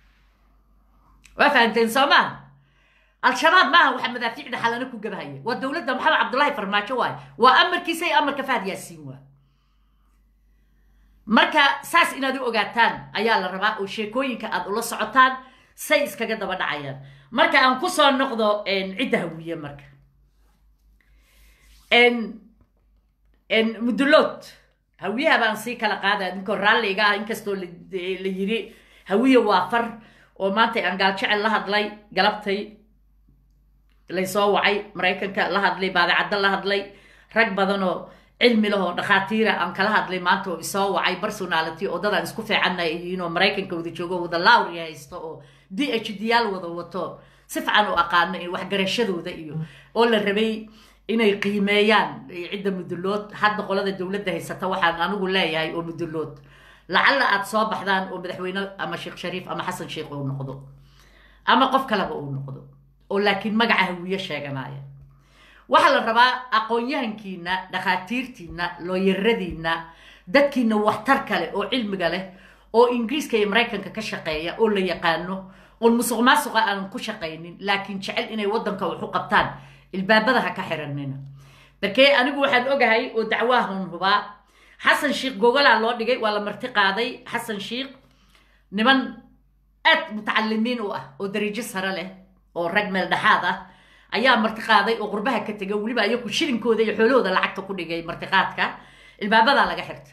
waa fahanteen soo maaha al-shabaab maaha waxa madaafiicda xalano ku gabahaya waa dowladda maxamed cabdullaahi farmaajo waayo waa amarkiisa iyo amarka fahad yaasiin waa marka saas inaad u ogaataan ayaa la rabaa oo sheekooyinka aad ula socotaan say iskaga daba dhacayaan marka aan ku soo noqdo cidda hawiye marka mudulood hawiyaha baan sii kala qaada ninkoo raalliga ah inkastoo la yiri hawiye waa far oo maanta aan gaaljecel la hadlay galabtay laysoo wacay maraykanka la hadlay baadacaddo la hadlay rag badan oo cilmi lahoo dhakhaatiira aan kala hadlay maanta oo isoo wacay personality oo dadaan isku fiicanay iyiin oo maraykanka wada joogo wada lawri haysto oo d h d yaal wada wato si fican u aqaano waxgarashadooda iyo oo la rabay inay qiimeeyaan cidda mudulood hadda qolada dowladda haysata waxaan anigu leeyahay oo mudulood lacalla aad soo baxdaan oo madaxweyne ama sheekh shariif ama xasan sheekh uu noqdo ama qof kaleba uu noqdo oo laakiin magaca hawiye sheeganaya waxaa la rabaa aqoon-yahankiina dhakhaatiirtiina looyaradiina dadkiina waxtar kale oo cilmiga leh oo ingiriiska iyo maraykanka ka shaqeeya oo la yaqaano oon musuq maasuqa aanan ku shaqaynin laakiin jecel inay waddanka wax u qabtaan ilbaabada ha ka xiranina barkee anigu waxaan ogahay oo dacwaahon hubaa xasan sheikh gogolaa loo dhigay waa la marti qaaday xasan sheikh niman aad mutacalimiin u ah oo dariijo sare leh oo rag meel dhexaad ah ayaa marti qaaday oo qurbaha ka tegay weliba ayaku shilinkooda iyo xoolahooda lacagta ku dhigay martiqaadka ilbaabadaa laga xirta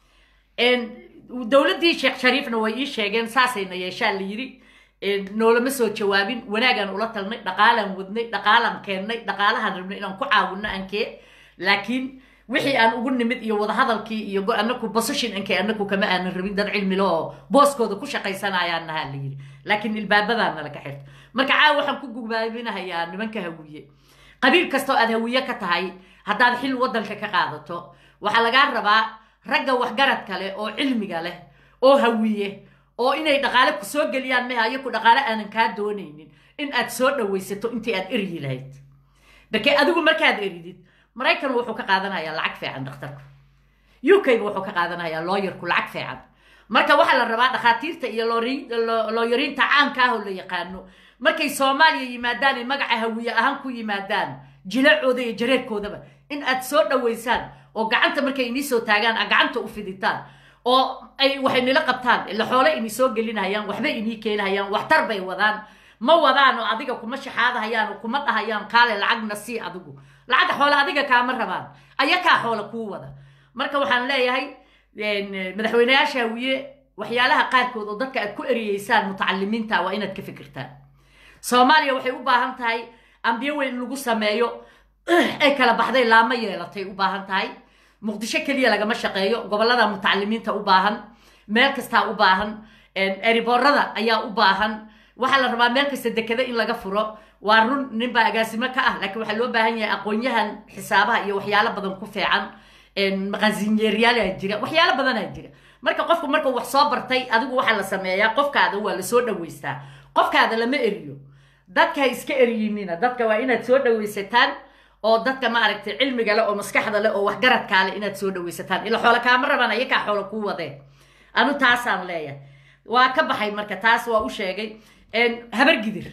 dowladdii sheekh shariifna way ii sheegeen saasayna yeeshaan la yidhi noolama soo jawaabin wanaagaan ula talnay dhaqaalaan wadnay dhaqaalaan keennay dhaqaalahaan rabnay inaan ku caawinno ankee laakiin wixii aan ugu nimid iyo wadahadalkii iyo anaku position ankee anaku kama aanan rabin dad cilmilo oo booskooda ku shaqaysanayaan nahaa la yidhi laakiin ilbaabadaana laga xirta marka caawa waxaan ku gubaaminahayaa nimanka hawiye qabiil kastoo aad hawiye ka tahay haddaad xil waddanka ka qaadato waxaa lagaa rabaa ragga waxgarad kale oo cilmiga leh oo hawiye oo inay dhaqaale ku soo geliyaan meha ayaku dhaqaale aanan kaa doonaynin in aad soo dhawaysato intii aad eryi lahayd barkee adigu markaad eridid maraykan wuxuu ka qaadanayaa lacag fiican dhakhtarku u k ga wuxuu ka qaadanayaa looyarku lacag fiican marka waxaa la rabaa dhakhaatiirta iyo looyariinta caamka ah oo la yaqaano markay soomaaliya yimaadaan ay magaca hawiye ahaan ku yimaadaan jilacooda iyo jareerkoodaba in aad soo dhawaysaan oo gacanta markay inii soo taagaan aad gacanta u fiditaan oo ay waxay nila qabtaan ila xoole inii soo gelinahayaan waxba inii keenahayaan waxtar bay wadaan ma wadaan oo adiga kuma shaxaadahayaan oo kuma dhahayaan kaale lacagna sii adigu lacagta xoole adiga kaama rabaan ayakaa xoole kuu wada marka waxaan leeyahay madaxweyneyaasha hawiye waxyaalaha qaarkood oo dadka aad ku eriyeysaan mutacalimiinta waa inaad ka fikirtaan soomaaliya waxay u baahan tahay ambiyo weyn lagu sameeyo ay kala baxday laama yeelatay u baahan tahay muqdisho keliya lagama shaqeeyo gobollada mutacalimiinta u baahan meel kastaa u baahan eriboorada ayaa u baahan waxaa la rabaa meel kasta dekeda in laga furo waa run ninbaa agaasimo ka ah laakiin waxaa loo baahan yahay aqoon-yahan xisaabaha iyo waxyaalo badan ku fiican maqasinyeeryaala jira waxyaalo badanaa jira marka qofku markuu wax soo bartay adigu waxaa la sameeyaa qofkaada waa la soo dhaweystaa qofkaada lama eriyo dadka ha iska eriyinina dadka waa inaad soo dhawaysataan oo dadka maaragtay cilmiga leh oo maskaxda leh oo waxgaradkaa leh inaad soo dhawaysataan ila xoole kaama rabaan ayakaa xoole kuu wadeen anu taasaan leeyahay waa ka baxay marka taas waa u sheegay habargidir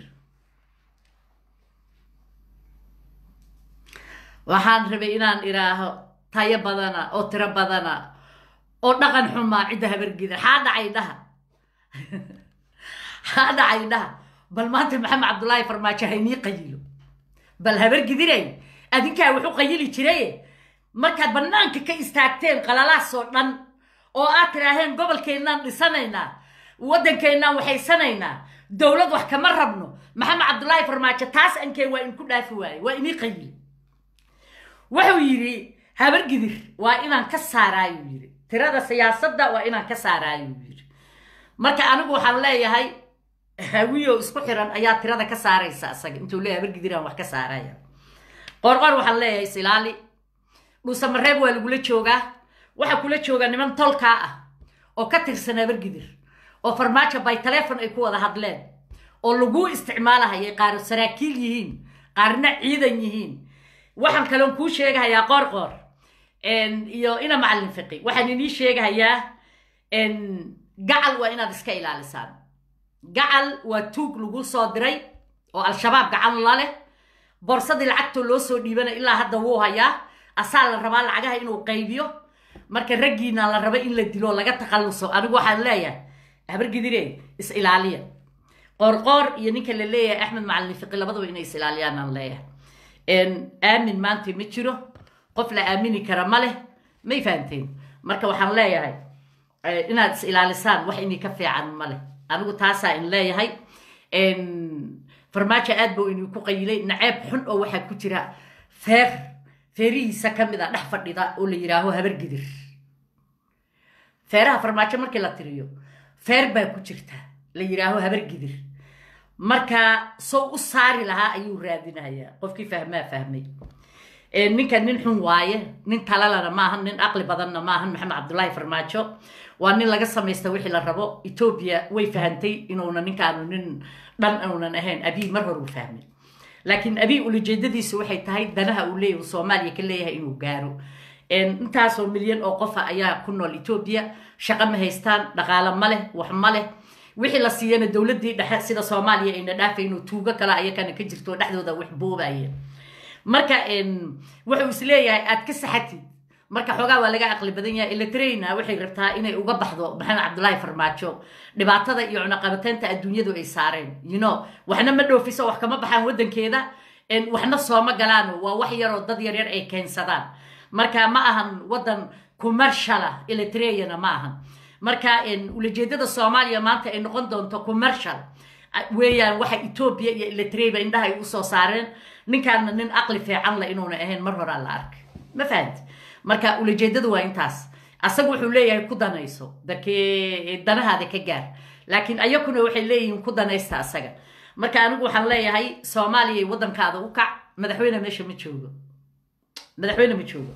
waxaan rabay inaan idhaaho tayo badana oo tiro badana oo dhaqan xumaa cidda habargidir xaa dhacay dhaha xaa dhacay dhaha bal maanta maxamed cabdullaahi farmaajo haynii qayilo bal habargidiray adinkaa wuxu qayili jiraye markaad bannaanka ka istaagteen qalalaasoo dhan oo aad tidhaaheen gobolkeennaan dhisanaynaa waddankeennaan waxaysanaynaa dowlad wax kama rabno maxamed cabdullaahi farmaajo taas ankee waa inku dhaafi waaye waa inii qayili wuxuu yidhi habargidir waa inaan ka saaraayuu yidhi tirada siyaasadda waa inaan ka saaraayuu yidhi marka anigu waxaan leeyahay hawiyo isku xiran ayaa tirada ka saaraysa isaga intuu leeyahay habargidiraan wax ka saaraya qorqor waxaan leeyahay silaali dhuusamareeb waa lagula joogaa waxaa kula joogaa niman tolkaa ah oo ka tirsan habargidir oo farmaajo by telefon ay ku wada hadleen oo laguu isticmaalahayay qaar saraakiil yihiin qaarna ciidan yihiin waxaan kaloon kuu sheegahayaa qoorqoor iyo ina macallin fiqi waxaan inii sheegahayaa gacal waa inaad iska ilaalisaan gacal waa tuug lagu soo diray oo al-shabaab gacan la leh borsadii lacagtoo loo soo dhiibana ilaa hadda wuu hayaa asaa la rabaa lacagaha inuu qaybiyo marka raggiina la raba in la dilo laga takhalluso anigu waxaan leeyahay habargidire is ilaaliya qoorqoor iyo ninka la leeyahay axmed macallin fiqi labadaba inay is ilaaliyaan aan leeyahay aamin maanta ma jiro qof la aamini kara ma leh may fahamteen marka waxaan leeyahay inaad is ilaalisaan wax inii ka fiican ma leh anigu taasaa in leeyahay farmaajo aad buu inuu ku qayilay naceeb xun oo waxaa ku jira feer feerihiisa ka mid a dhex fadhida oo la yidhaaho habargidir feeraha farmaajo markii la tiriyo feer baa ku jirta la yidhaaho habargidir marka sow u saari lahaa ayuu raadinayaa qofkii fahmaa fahmay ninka nin xun waaye nin talalana maahan nin aqli badanna maahan maxamed cabdullaahi farmaajo waa nin laga samaysta wixii la rabo etoobiya way fahantay inuuna ninkaanu nin dhan uunan ahayn abii mar hor uu fahmay laakiin abiy ulajeedadiisu waxay tahay danaha uu leeyahy soomaaliya ka leeyahay inuu gaaro intaasoo milyan oo qofa ayaa ku nool etoobiya shaqo ma haystaan dhaqaalo ma leh wax ma leh wixii la siiyana dowladdii dhexe sida soomaaliya ayna dhaafayno tuugo kale ayakana ka jirto dhexdooda wax boobaya marka wuxuu is leeyahay aad ka saxatid marka xoogaa waa laga aqli badan yahay eletreyna waxay rabtaa inay uga baxdo maxamed cabdullaahi farmaajo dhibaatada iyo cunaqabateynta adduunyadu ay saareen you know waxna ma dhoofiso wax kama baxaan waddankeeda waxna sooma galaan waa wax yaroo dad yaryar ay keensadaan marka ma ahan waddan commerciala eletreyana ma ahan marka ulajeedada soomaaliya maanta ay noqon doonto commercial weeyaan waxa etoobiya iyo eletreyba indhaha ay usoo saareen ninkaana nin aqli fiican la inuuna ahayn mar horaa la arkay ma fahamti marka ulajeedadu waa intaas asaga wuxuu leeyahay ku danayso dakee danahaada ka gaar laakiin ayakuna waxay leeyihiin ku danaysta asaga marka anigu waxaan leeyahay soomaaliya waddankaada u kac madaxweyne meesha ma joogo madaxweyne ma joogo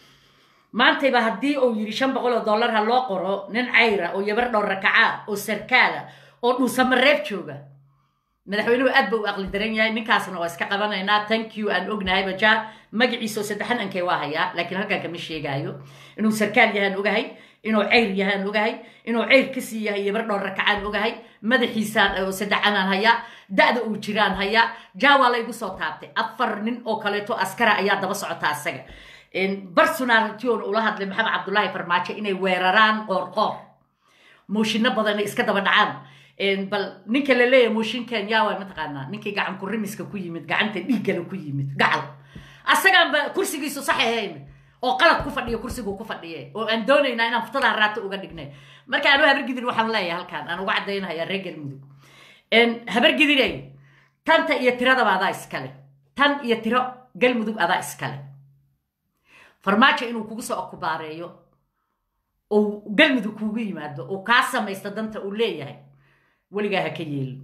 maantayba haddii uu yidhi shan boqol oo dollar ha loo qoro nin cayra oo yabar dhowr rakaca oo sarkaala oo dhuusamareeb jooga madaxweynuhu aad ba u aqli daran yahay ninkaasna waa iska qabanaynaa thank you aan ognahay baja magaciisa oo saddexan ankee waa hayaa laakiin halkan kama sheegaayo inuu sarkaal yahaan ogahay inuu ceyr yahaan ogahay inuu ceyr kasii yahay yabar dhowr rakacaan ogahay madaxiisaan oo saddexanaan hayaa da-da uu jiraan hayaa ja waa laygu soo taabtay afar nin oo kaleeto askara ayaa daba socota asaga barsunaaltion ula hadlay maxamed cabdullaahi farmaajo inay weeraraan qoorqoor mooshinno badan iska daba dhacaan bal ninka la leeyahay mooshinkan yaa waa mataqaanaa ninkii gacan kurimiska ku yimid gacanta dhiiggala ku yimid gacal asagaanba kursigiisu sax ahayn oo qalad ku fadhiyo kursiguu ku fadhiye oo aan doonaynaa inaan futadaa raato uga dhignay marka anu habargidir waxaan leeyahay halkaan aan uga caddaynaya reer galmudug habargidirey tanta iyo tiradaba adaa iskale tan iyo tiro galmudug adaa iskale farmaajo inuu kugu soo okubaareeyo oo galmudug kuugu yimaado oo kaa samaysta danta uu leeyahay weligaa ha ka yeelin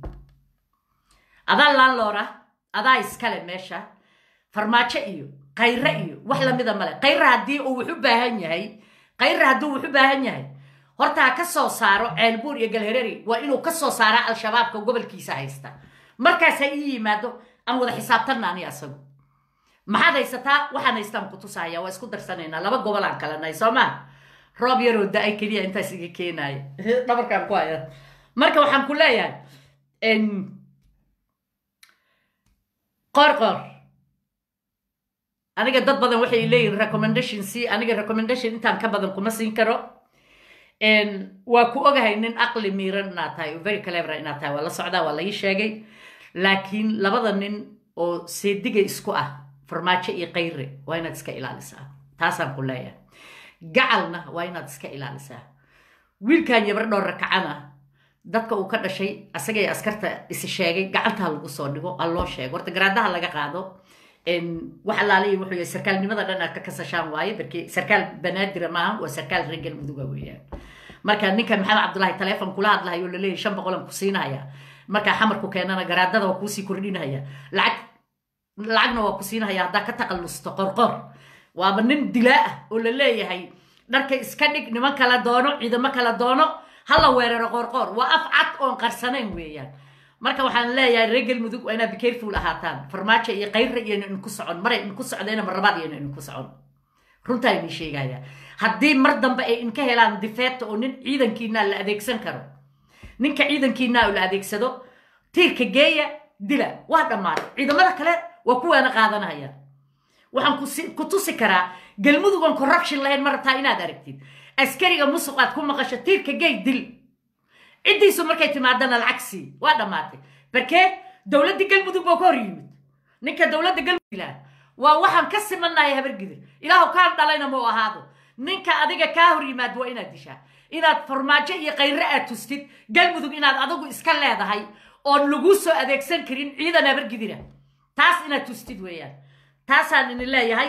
adaa laanloora adaa iskale meesha farmaajo iyo kayre iyo wax lamida male kayre haddii uu wax u baahan yahay kayre hadduu wax u baahan yahay horta ha ka soo saaro ceelbuur iyo galhereri waa inuu ka soo saara al-shabaabka gobolkiisa haysta markaas ha ii yimaado aan wada xisaabtanna ani asagu maxaad haysataa waxaan haystaan ku tusahaya waa isku darsanaynaa laba gobol aan kala nahay soo maa roob yaroo da-ay keliya intaas iga keenaaya dhabarkaan ku haya marka waxaan ku leeyahay qoor qoor aniga dad badan waxay leeyihin recommendation c aniga recommendation intaan ka badan kuma siin karo waa ku ogahay nin aqli miiran inaad tahay oo very clever inaad tahay waa la socdaa waa laii sheegay laakiin labada nin oo seediga isku ah farmaajo iyo kayre waa inaad iska ilaalisaa taasaan ku leeyahay gacalna waa inaad iska ilaalisaa wiilkan yabar dhowr rakacana dadka uu ka dhashay asagay askarta isi sheegay gacantaa lagu soo dhigo ha loo sheego horta garaadaha laga qaado wax allaaliya wuxuu yahay sarkaalnimada dhan aad ka kasashaan waaye barkii sarkaal banaadira maaha waa sarkaal reer galmuduga weeyaan marka ninkan maxamed cabdullaahi taleefon kula hadlahayo laleeyahy shan boqolan ku siinaya markaa xamarku keenana garaadada waa kuusii kordhinaya lacag lacagna waa ku siinaya haddaa ka taqallusto qorqor waaba nin dilaa ah oo la leeyahay dharka iska dhig niman kala doono ciidamo kala doono hala weeraro qorqoor waa af cad oon qarsanayn weeyaan marka waxaan leeyahay reer galmudug waa inaad becareful ahaataan farmaajo iyo kayra iyona idinku socon maray idinku socdayna marlabaad iyona idinku socon runtaa idin sheegaya haddii mar dambe ay idinka helaan difeeta oo nin ciidankiinaa la adeegsan karo ninka ciidankiinaa oo la adeegsado tiirka geeya dila waa dhammaatay ciidamada kale waa kuwaana qaadanaya waxaan ku tusi karaa galmudug aan corruption lahayn ma rabtaa inaad aragtid askariga musuq aad ku maqasho tiirka geey dil ciddiisu markay timaadana lacag sii waa dhammaatay barkee dowladda galmudug baa ka hor yimid ninka dowladda galmudug waa waxaan ka simannahay habargidir ilaahu kaan dhalayna mau ahaado ninka adiga kaa hor yimaad waa inaad dishaa inaad farmaajo iyo kayre aad tustid galmudug inaad adigu iska leedahay oon laguu soo adeegsan karin ciidan habargidira taas inaad tustid weeyaan taasaan idin leeyahay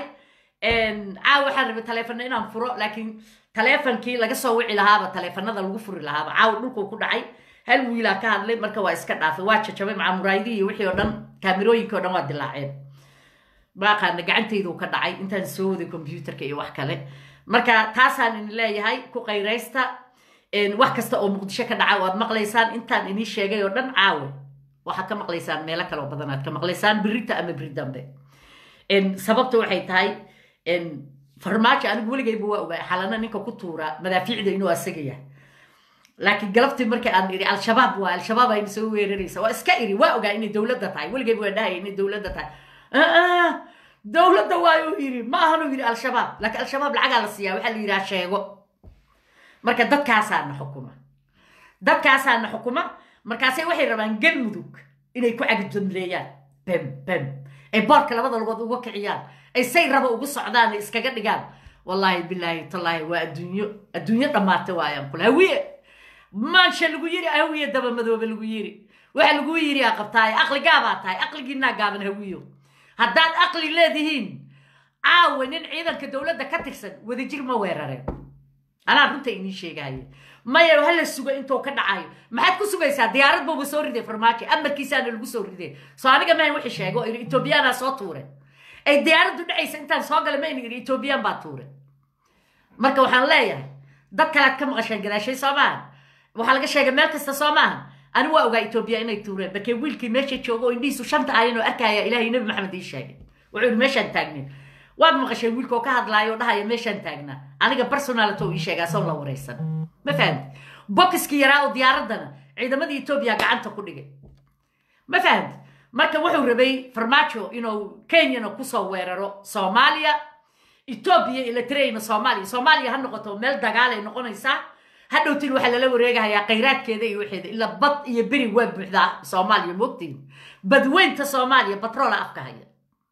caaw waxaan rabay taleefana inaan furo laakiin taleefonkii laga soo wici lahaaba taleefanada lagu furi lahaaba caaw dhulkuu ku dhacay hal wiilaa ka hadlay marka waa iska dhaafay waa jajabay macaa muraayadihii wixii oo dhan kaamirooyinkii o dhan waa dilaaceen maaqaana gacantayduu ka dhacay intaan soo waday combyuutarka iyo wax kale marka taasaan idin leeyahay ku qayraysta wax kasta oo muqdisho ka dhaca waad maqlaysaan intaan inii sheegay oo dhan caawe waxaad ka maqlaysaan meelo kaloo badan aad ka maqlaysaan birita ama biri dambe sababta waxay tahay farmaajo anigu weligayba waa ogaa xalana ninka ku tuura madaafiicda inuu asaga yahay laakiin galabtii markii aan iri al-shabaab waa al-shabaab ayna soo weeraraysa waa iska iri waa ogaa inay dowladda tahay weligayba waa dhahaya inay dowladda tahay dowladda waa uu yiri ma ahanuu yiri al-shabaab laakiin al-shabaab lacagaa la siiyaa waxaa la yidhaha sheego marka dadkaasaana xukuma dadkaasaana xukuma markaasay waxay rabaan galmudug inay ku cagijamleeyaan bem bem ay boorka labada lugood uga kiciyaan ay say raba ugu socdaan ay iskaga dhigaan wallaahi bilaahi tallaahi waa adduunyo adduunyo dhammaata waayaan kule hawiye maansha lagu yiri hawiye daba madoobe lagu yiri waxa lagu yiri aa qabtaaye aqli gaabaa tahay aqligiinaa gaaban hawiyo haddaad aqli leedihiin caawa nin ciidanka dowladda ka tirsan wadajir ma weerareen anaa runta idiin sheegaaye maya hala sugo intuu ka dhacayo maxaad ku sugaysaa diyaarad buuba soo riday farmaajo amarkiisaana lagu soo riday soo aniga mahan wixii sheego oo iri etoobiyaanaa soo tuure ay diyaaraddu dhacaysa intaan soo gala mayna iri etoobiyaan baa tuure marka waxaan leeyahay dad kalead ka maqasheen gadaashay soo maaha waxaa laga sheegay meel kasta soo maaha ani waa ogaa etoobiya inay tuureen markee wiilkii meesha joogo oo indhihiisu shanta ayan oo arkaya ilaahay nebi maxamed ii sheegay wuxuu iri meeshaan taagnin waad maqasheen wiilka oo ka hadlaayo oo dhahaya meeshaan taagnaa aniga personalito ii sheegaa soo la waraysan ma fahamti bokiskii yaraa oo diyaaraddana ciidamadii etoobiya gacanta ku dhigay ma fahamti marka wuxuu rabay farmaajo inuu kenyana kusoo weeraro soomaaliya etoobiya ilatirayna soomaaliya soomaaliya ha noqoto meel dagaalay noqonaysaa hadhowtiin waxaa lala wareegahayaa khayraadkeeda iyo waxeeda ilaa bad iyo beri waa buuxdaa soomaaliya moogtiin badweynta soomaaliya batroola afka haya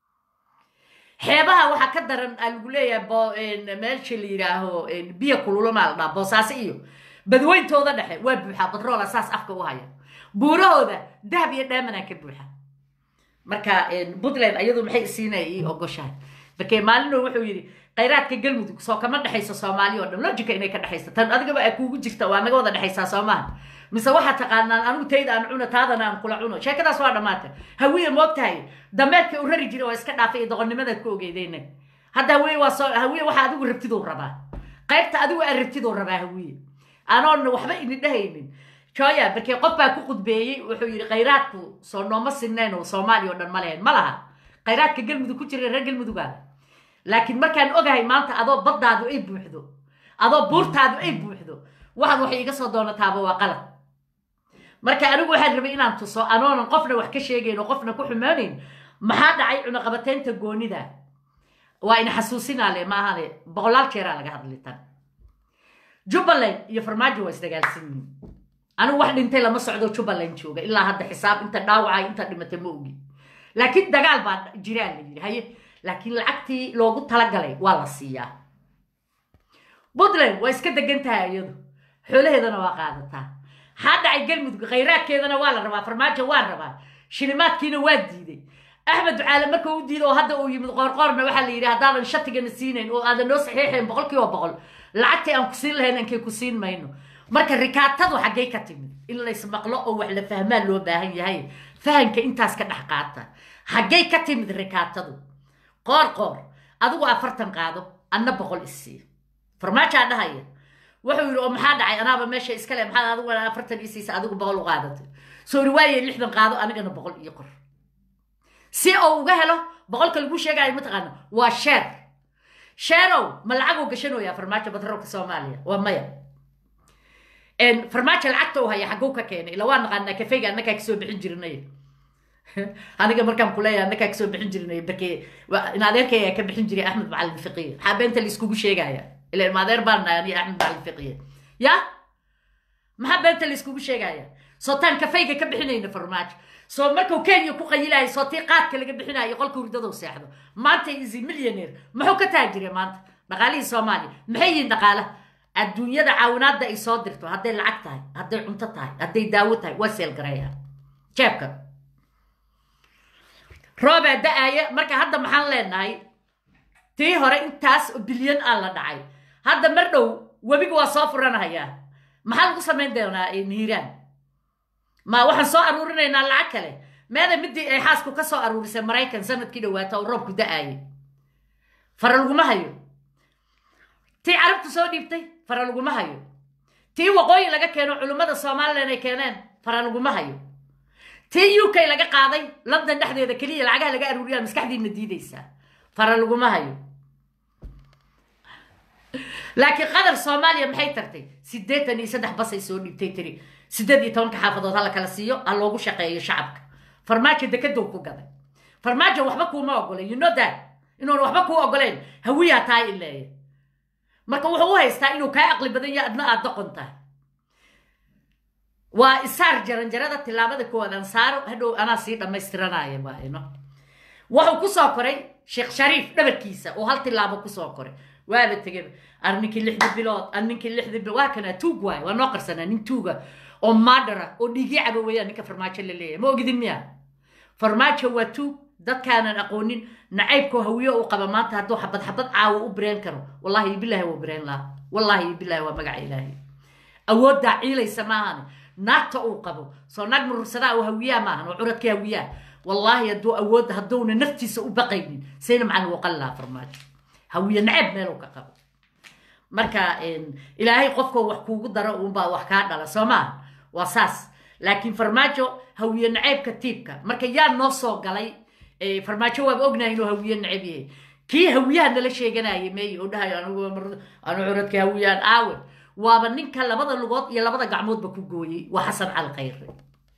xeebaha waxaa ka daran aa lagu leeyahay meesha la yidhaaho biyo kululamaa la dhaha boosaaso iyo badweyntooda dhexe waa buuxaa batroola saas afka u haya buurahooda dahab iyo dheemanaa ka buuxa marka puntland ayadu maxay siinaya ii ogoshahay markee maalino wuxuu yidhi khayraadka galmudug soo kama dhexayso soomaaliya oo dhan logica inay ka dhexayso tan adigaba aa kuugu jirta waa naga wada dhexaysaa soomaha mise waxaad taqaanaan anigu tayda aan cuno taadana aan kula cuno sheekadaas waa dhammaatay hawiye moog tahay dameedka u rari jira waa iska dhaafay iyo doqonnimadaad ku ogeydayna hadda hawiye waa soo hawiye waxa adigu rabtiduu rabaa qaybta adigu aa rabtiduu rabaa hawiye anoon waxba idin dhehaynin jooya markii qof baa ku qudbeeyey wuxuu yidhi khayraadku soo nooma sinnayn oo soomaaliya oo dhan ma lehen ma laha khayraadka galmudug ku jira reer galmudugaa laakiin markaan ogahay maanta adoo baddaadu ay buuxdo adoo buurtaadu ay buuxdo waxaad waxay iga soo doonataaba waa qalad marka anigu waxaan rabay inaan tuso anoonan qofna wax ka sheegayn oo qofna ku xumaanayn maxaa dhacay cunaqabateynta goonida waa ina xasuusinaale ma ahane boqolaal jeeraa laga hadlitan jubbaland iyo farmaajo waa isdagaalsan yihiin anigu wax dhintay lama socdo jubbaland jooga ilaa hadda xisaab inta dhaawacay inta dhimatay ma ogi laakiin dagaal baa jiraa la yidhi haye laakiin lacagtii loogu talagalay waa la siiyaa puntland waa iska degan tahay iyadu xoolaheedana waa qaadataa maxaa dhacay galmudug khayraadkeedana waa la rabaa farmaajo waa rabaa shilimaadkiina waa diiday axmed ducaale marka u diiday oo hadda uu yimid qoorqoorna waxaa la yidhi haddaadan shatigana siinayn oo aadan noo saxiixayn boqol kiiba boqol lacagtii aan ku siin lahayn ankay ku siin mayno marka rikaatadu xaggay ka timid in laysmaqlo oo wax la fahmaan loo baahan yahay fahamka intaas ka dhex qaata xaggay ka timid rikaatadu qoor qoor adigu afartan qaado anna boqol isii farmaajaa dhahaya wuxuu yidhi oo maxaa dhacay anaaba meesha iskale maxaad adigu afartan isiisa adigu boqol u qaadatay soo riwaaye lixdan qaado anigana boqol iyo qor si uu uga helo boqolka lagu sheegayo mataqaana waa sheer sheerow ma lacaguu gashanoyaa farmaajo batroolka soomaaliya waa maya farmaajo lacagta u haya xagguu ka keenay ila waa naqaanaa kafeyga annakaa kasoo bixin jirnay aniga markaan kuleeyahay annakaa kasoo bixin jirnay barkee in adeerkaya ka bixin jiray axmed macalin fiqiye maxaa beenta laiskugu sheegaya ila ilma adeer baan nahay aniga axmed macalin fiqiye ya maxaa beenta laiskugu sheegaya soo taan kafeyga ka bixinayna farmaajo soo markuu kenya ku qayilayo soo tii qaadka laga bixinayo qolka hurdadou seexdo maanta isi millioneer muxuu ka taajire maanta dhaqaalihii soomaaliya maxay yihiin dhaqaalaha adduunyada caawinaadda ay soo dirto hadday lacag tahay hadday cunto tahay hadday daawo tahay waa seelgarayaan jeebka roobaa da-aaya marka hadda maxaan leenahay tii hore intaas bilyan aan la dhacay hadda mar dhow webiga waa soo furanahayaa maxaa lagu samayn doonaa niiraan ma waxaan soo aruurinaynaa lacag kale meeda midii ay xaasku ka soo aruurisay maraykan sanadkii dhawaata oo roobku da-aayay fara laguma hayo tii carabtu soo dhiibtay fara laguma hayo tii waqooyi laga keeno culimmada somalilan ay keeneen fara laguma hayo tii u k laga qaaday london dhexdeeda keliya lacagaha laga aruuriyaa maskaxdiina diidaysaa fara laguma hayo laakiin qadar soomaaliya maxay tartay siddeetan iyo saddex basay soo dhibtay tiri siddeed iyo tobanka xaafadood ha la kala siiyo ha loogu shaqeeyo shacabka farmaajo dekedow ku gaday farmaajo waxba kuuma ogolen you know that inuuna waxba kuu ogoleen hawiyaa tahay ileeya marka wuxuu u haystaa inuu kaa aqli badan yahay adna aad doqon tahay waa isaar jaranjarada tilaabada koowaad saaro hadhow anaa sii dhammaystiranaya waa ino wuxuu kusoo koray sheekh shariif dhabarkiisa oo hal tilaabo kusoo koray waaba tegeba ar ninkii lixda bilood ar ninkii lixda bilood waa kana tuug waay waa noo qarsanaa nin tuuga oo maadhara oo dhiigii caba weeyaan ninka farmaajo la leeyahay ma ogidin miya farmaajo waa tuug dadkaanan aqoonin nacaybkoo hawiyo uu qaba maanta hadduu xabad xabad caawo u bireen karo wallahi iyo bilaahi waa bireen laha wallahi iyo bilaahi waa magaca ilaahay awooddaa ciilaysa maahane naagta uu qabo soo naag murursadaa oo hawiyaa maahan oo curadka hawiyaa wallaahi hadduu awood hadduuna naftiisa u baqaynin sayna macalin wuu qali lahaa farmaajo hawiye naceeb meeluu ka qabo marka ilaahay qofkoo wax kuugu daro uunbaa wax kaa dhala soo maaha waa saas laakiin farmaajo hawiye naceebka tiibka marka yaa noo soo galay farmaajo waaba ognahay inuu hawiye naceb yahay kii hawiyaha nala sheeganaya meey oo dhahayo anigu anu curadka hawiyaan aawe waaba ninka labada lugood iyo labada gacmoodba ku gooyey waa xasan cali khayre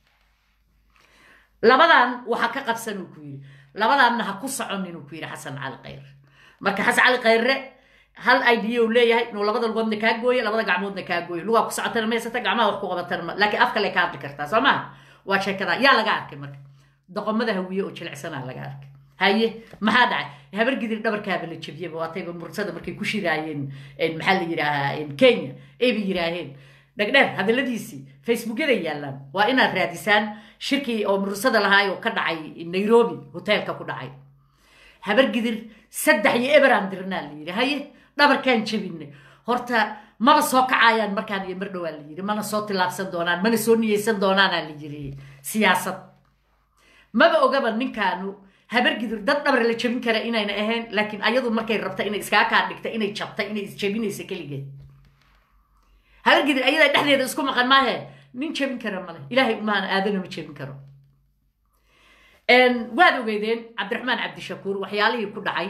labadan waxa ka qabsan uu ku yidhi labadanna ha ku soconin uu ku yidhi xasan cali khayre marka xasan cali khayre hal idea uu leeyahay inuu labada lugoodna kaa gooyo labada gacmoodna kaa gooyo lugaa ku socotana maysata gacmaha wax ku qabatana ma laakiin af kale ka hadli kartaa soo maha waa sheekada yaa laga arkay marka doqomada hawiye oo jilicsanaa laga arkay haye maxaa dhacay habar gidir dhabarkaaba la jebiyaba waatayba mursada markay ku shiraayeen maxaa la yidhaahaa kenya ayba yidhaaheen dhegdheer hadalladiisii facebookyada yaallaan waa inaad raadisaan shirkii oo mursada lahaay oo ka dhacay nairobi hoteelka ku dhacay habar gidir saddex iyo eberaan dirnaa la yidhi haye dhabarkaan jebinay horta maba soo kacayaan markaan iyo mar dhowaa la yidhi mana soo tilaabsan doonaan mana soo niyeysan doonaanaa la yidhi siyaasad maba ogaba ninkaanu habargidur dad dhabar la jebin kara inayna ahayn laakiin ayadu markay rabta inay iskaa kaa dhigta inay jabta inay isjebinaysa keligeed habargidur ayadaa dhexdeeda isku maqan maahe nin jebin kara male ilaahay umaana aadana ma jebin karo waad ogeydeen cabdiraxmaan cabdishakuur waxyaalihii ku dhacay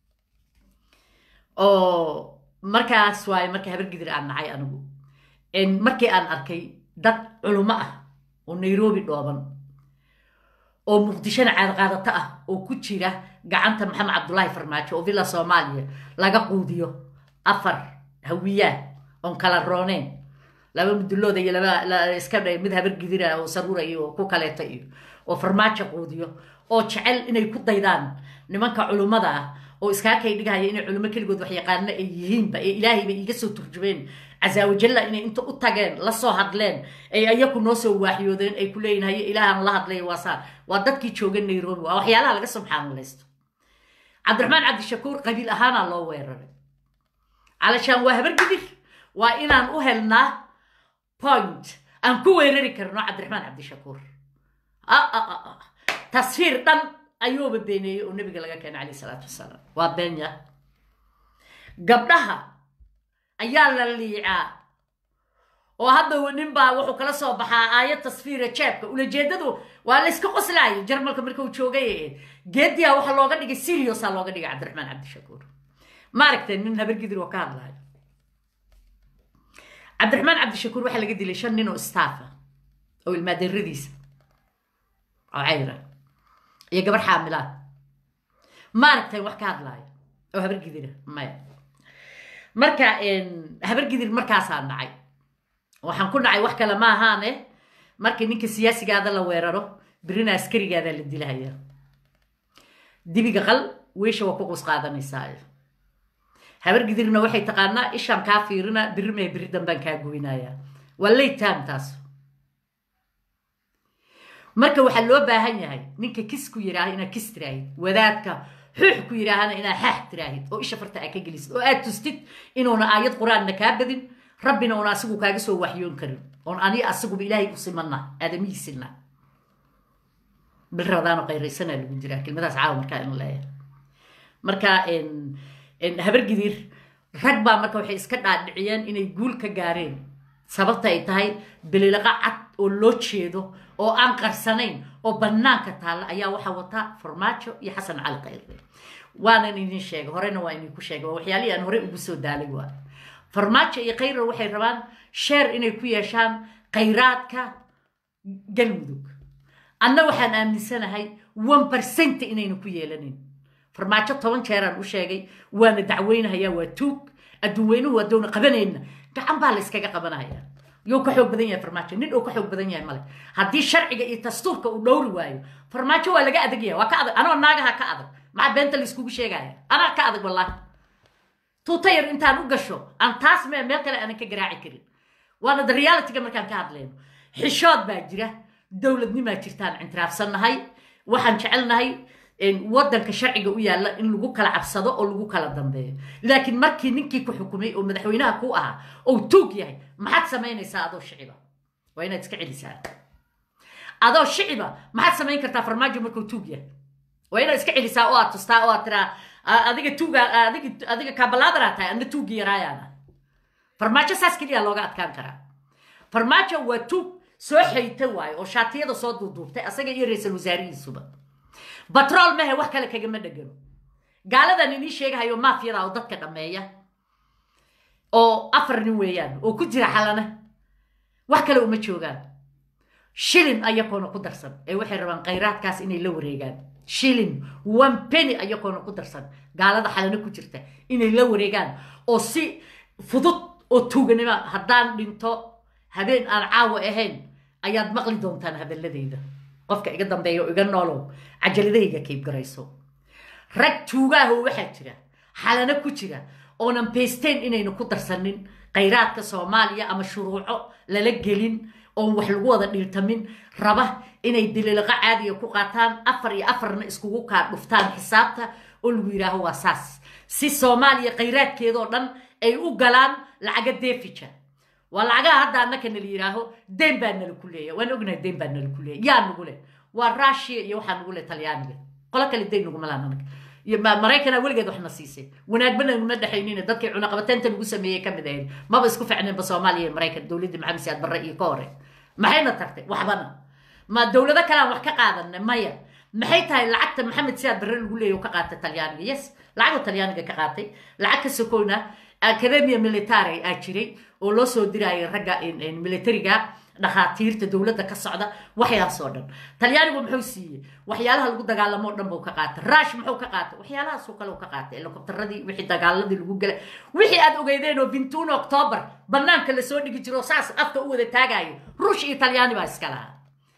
oo markaas waaye marka habargidir aan nacay anigu markii aan arkay dad culummo ah oo nairobi dhooban oo muqdishona caadqaadato ah oo ku jira gacanta maxamed cabdulaahi farmaajo oo villa soomaaliya laga quudiyo afar hawiyaa oon kala rooneen laba mudulooda iyo laba iska dha mid habargidira oo saruuraya oo ku kaleeta iyo oo farmaajo quudiyo oo jecel inay ku daydaan nimanka culummada ah oo iskaa kay dhigahaya inay culummo keligood wax yaqaano ay yihiinba ee ilaahayba iiga soo turjumeen casaawajalla inay inta u tageen la soo hadleen ay ayaku noo soo waaxyoodeen ay ku leeyihin haye ilaahan la hadlay waa saa waa dadkii jooga nairobi waa waxyaalaha laga subxaanalaysto cabdiraxmaan cabdishakuur qabiil ahaanaa loo weeraray calashaan waa habargidir waa inaan u helnaa point aan ku weerari karno cabdiraxmaan cabdishakuur tasfiir dhan ayuuba beeneeyey oo nebiga laga keenay calayh isalaatu wasalaam waa beenya gabdhaha ayaa la liicaa oo hadda ninbaa wuxuu kala soo baxaa aayad tasfiira jeebka ulajeedadu waa la iska qoslaaya jarmalka marka uu joogay geediya waxaa looga dhigay siriosaa looga dhigay cabdiraxmaan cabdishakuur maaragtay nin habargidir oo ka hadlayo cabdiraxmaan cabdishakuur waxaa laga dilay shan nin oo staffa oo ilmaadeeradiisa oo cayra iyo gabar xaamilaad maaragtay wax ka hadlaayo oo habargidira maya marka habargidir markaasaa dhacay waxaan ku dhacay wax kale ma ahaane markii ninka siyaasigaada la weeraro birina askarigaada la dilahaya dibiga qal weesha waa ku qus qaadanaysaa habargidirna waxay taqaanaa ishaan kaa fiirina biri mee biri dambaan kaa goynaya waa late time taas marka waxaa loo baahan yahay ninka kis ku yidhaaha inaad kis tiraahid wadaadka xuux ku yidhaahana inaad xaax tiraahid oo isha farta aad ka gelisid oo aad tustid inuuna aayad qur-aanna kaa badin rabbina uuna asigu kaaga soo waxyoon karin oon ani asiguba ilaahay u simanna aadamihiisina bil rabadaano qayraysanaa lagu jiraa kelmadaas caawa markaa in leeyahay marka habargidir rag baa marka waxay iska dhaadhiciyeen inay guul ka gaareen sababta ay tahay bililaqa cad oo loo jeedo oo aan qarsanayn oo bannaanka taalla ayaa waxaa wata farmaajo iyo xasan cali khayre waanan idin sheegay horena waa idinku sheegay waa waxyaalihii aan hore ugu soo daalay waa farmaajo iyo khayre waxay rabaan sheer inay ku yeeshaan khayraadka galmudug anna waxaan aaminsanahay one percent inayna ku yeelanin farmaajo toban jeeraan u sheegay waana dacweynahayaa waa tuug adduun weynuhu adoona qabanayna gacan baa la iskaga qabanaya yuu ka xoog badan yahay farmaajo nin uu ka xoog badan yahay male haddii sharciga iyo dastuurka uu dhowri waayo farmaajo waa laga adag yahay waa ka adag anoo naagaha ka adag maxaa beenta layskugu sheegaya anaa ka adag wallaahi tuuta yar intaan u gasho aan taas me meel kale aanan ka garaaci karin waana da realityga markaan ka hadlayno xishood baa jira dowladnimaa jirtaan intiraafsannahay waxaan jecelnahay waddanka sharciga u yaalla in lagu kala cabsado oo lagu kala dambeeyo laakiin markii ninkii ku xukumay oo madaxweynaha ku ahaa ou tuug yahay maxaad samaynaysaa adoo shiciba waa inaad iska celisaa adoo shiciba maxaad samayn kartaa farmaajo markuu tuug yahay waa inaad iska celisaa oo aad tustaa oo aad tiraa adiga tuuga adiga adiga kaabalaadaraa tahay adna tuugi yaraayaana farmaajo saas keliya looga adkaan karaa farmaajo waa tuug soo xayta waayo oo shaatiyada soo duuduubtay asaga iyo ra-iisul wasaarihiisuba batrool mehe wax kale kagama dhegano gaaladan inii sheegahayo maafiyada oo dadka dhammeeya oo afar nin weeyaan oo ku jira xalana wax kale uma joogaan shilin ayakoona ku darsan ee waxay rabaan khayraadkaas inay la wareegaan shilin one penny ayakoona ku darsan gaalada xalano ku jirta inay la wareegaan oo si fudud oo tuuganimo haddaan dhinto habeen aan caawa ahayn ayaad maqli doontaan hadalladayda qofka iga dambeeya oo iga noolow cajaladahayga kaybgarayso rag tuugaaho waxaa jira xalano ku jira oonan baysteen inaynu ku darsanin khayraadka soomaaliya ama shuruuco lala gelin oon wax lagu wada dhiirtamin raba inay diliiqo caadiga ku qaataan afar iyo afarna iskugu kaa dhuftaan xisaabta oo lagu yidhaaho waa saas si soomaaliya khayraadkeedoo dhan ay u galaan lacaga deefija waa lacagaha hadda annaka nala yidhaaho deen baa nala ku leeya waan ognahay deen baa nala ku leeya yaa nagu leh waa russia iyo waxaa nagu leh talyaaniga qolo kale deen naguma laan anaga iyo maraykana weligeed waxna siisay wanaagba naguma dhexaynina dadkii cunaqabateynta lagu sameeyey ka mid ahayd maba isku ficneenba soomaaliya iyo maraykan dowladdii maxamed siyaad barre iyo ka hore maxayna tartay waxbana ma dowlado kalean wax ka qaadanay maya maxay tahay lacagta maxamed siyaad barre lagu leeya ka qaatay talyaaniga yes lacagoo talyaaniga ka qaatay lacag ka sokoyna academia military aa jiray oo loo soo diraayo ragga militariga dhakhaatiirta dowladda ka socda waxyaasoo dhan talyaanigu muxuu siiyey waxyaalaha lagu dagaalamo o dhan buu ka qaatay raash muxuu ka qaatay waxyaalahaasoo kale ka qaatay helikobtaradii wixii dagaaladii lagu galay wixii aad ogeydeen oo bintuun octoobar banaanka lasoo dhigi jiro saas afka u wada taagayo ruush iyo talyaani baa iska lahaa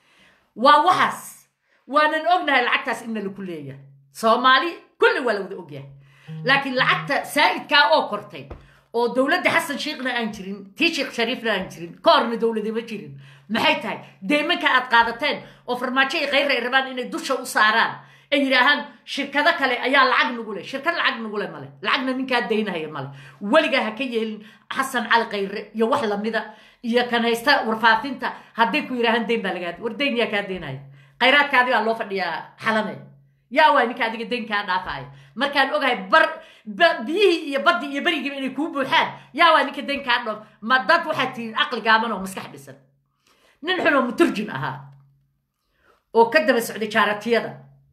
waa waxaas waanan ognahay lacagtaas in nalaku leeyahay soomaali kulli waa la wada ogyahay laakiin lacagta saa'idkaa oo kortay oo dowladda xasan sheekhna aan jirin tii sheekh shariifna aan jirin ka horna dowladima jirin maxay tahay deymanka aad qaadateen oo farmaajo iyo khayr ay rabaan inay dusha u saaraan ay yidhaahaan shirkado kale ayaa lacag nagu leh shirkad lacag nagu leh male lacagna ninkaa daynahaya male weligaa ha ka yeelin xasan cali khayre iyo wax lamida iyo kan haysta warfaafinta hadday ku yidhaahaan deyn baa lagaa war deyn yaa kaa deynaya khayraadkaadi baa loo fadhiyaa xalane yaa waa ninka adiga deyn kaa dhaafaya markaan ogahay bar biyihii iyo baddii iyo berigiiba inay kuu buuxaan yaa waa ninka deyn kaa dhoof ma dad waxaad tihiin caqli gaaban oo maskax dhisan nin xun oo muturjin ahaa oo ka daba socday jaaratiyada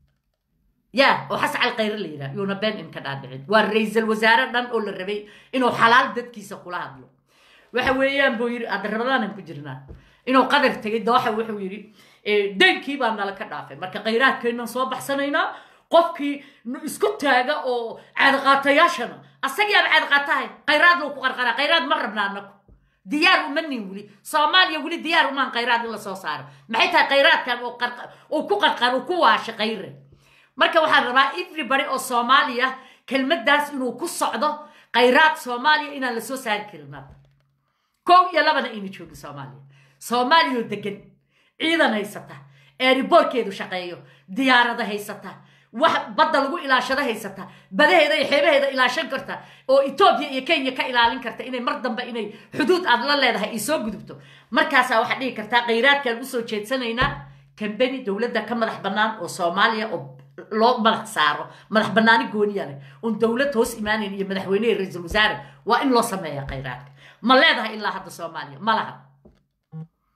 yaa oo xasan cali khayre la yidhaha yuuna been in ka dhaadhicin waa ra-iisal wasaare dhan oo la rabay inuu xalaal dadkiisa kula hadlo waxa weeyaan buu yidhi hadda rabadaanan ku jirnaa inuu qadar tegay dooxa wuxuu yidhi deynkii baa nala ka dhaafay marka khayraadkeennan soo baxsanaynaa qofkii isku taaga oo caadaqaatayaashana asagii aan caadaqaatahay khayraad lou ku qarqaraa khayraad ma rabna anaku diyaar uma nin weli soomaaliya weli diyaar umaan khayraad in la soo saaro maxay tahay khayraadkan oo ku qarqar uu ku waasha khayre marka waxaan rabaa everybody oo soomaaliya kelmaddaas inuu ku socdo khayraad soomaaliya inaan la soo saari karin kow iyo labana ayna joogin soomaaliya soomaaliya oo degan ciidan haysata eeriboorkeedu shaqeeyo diyaarada haysata wax badda lagu ilaashado haysata badaheeda iyo xeebaheeda ilaashan karta oo etoobiya iyo kenya ka ilaalin karta inay mar dambe inay xuduud aad la leedahay ay soo gudubto markaasaa waxaad dhihi kartaa khayraadkaan usoo jeedsanaynaa kambeni dowladda ka madax bannaan oo soomaaliya oo loo madax saaro madax bannaani gooniya leh oon dowlad hoos imaanayn iyo madaxweyne iyo ra-iisul wasaare waa in loo sameeya khayraadka ma leedahay ilaa hadda soomaaliya ma laha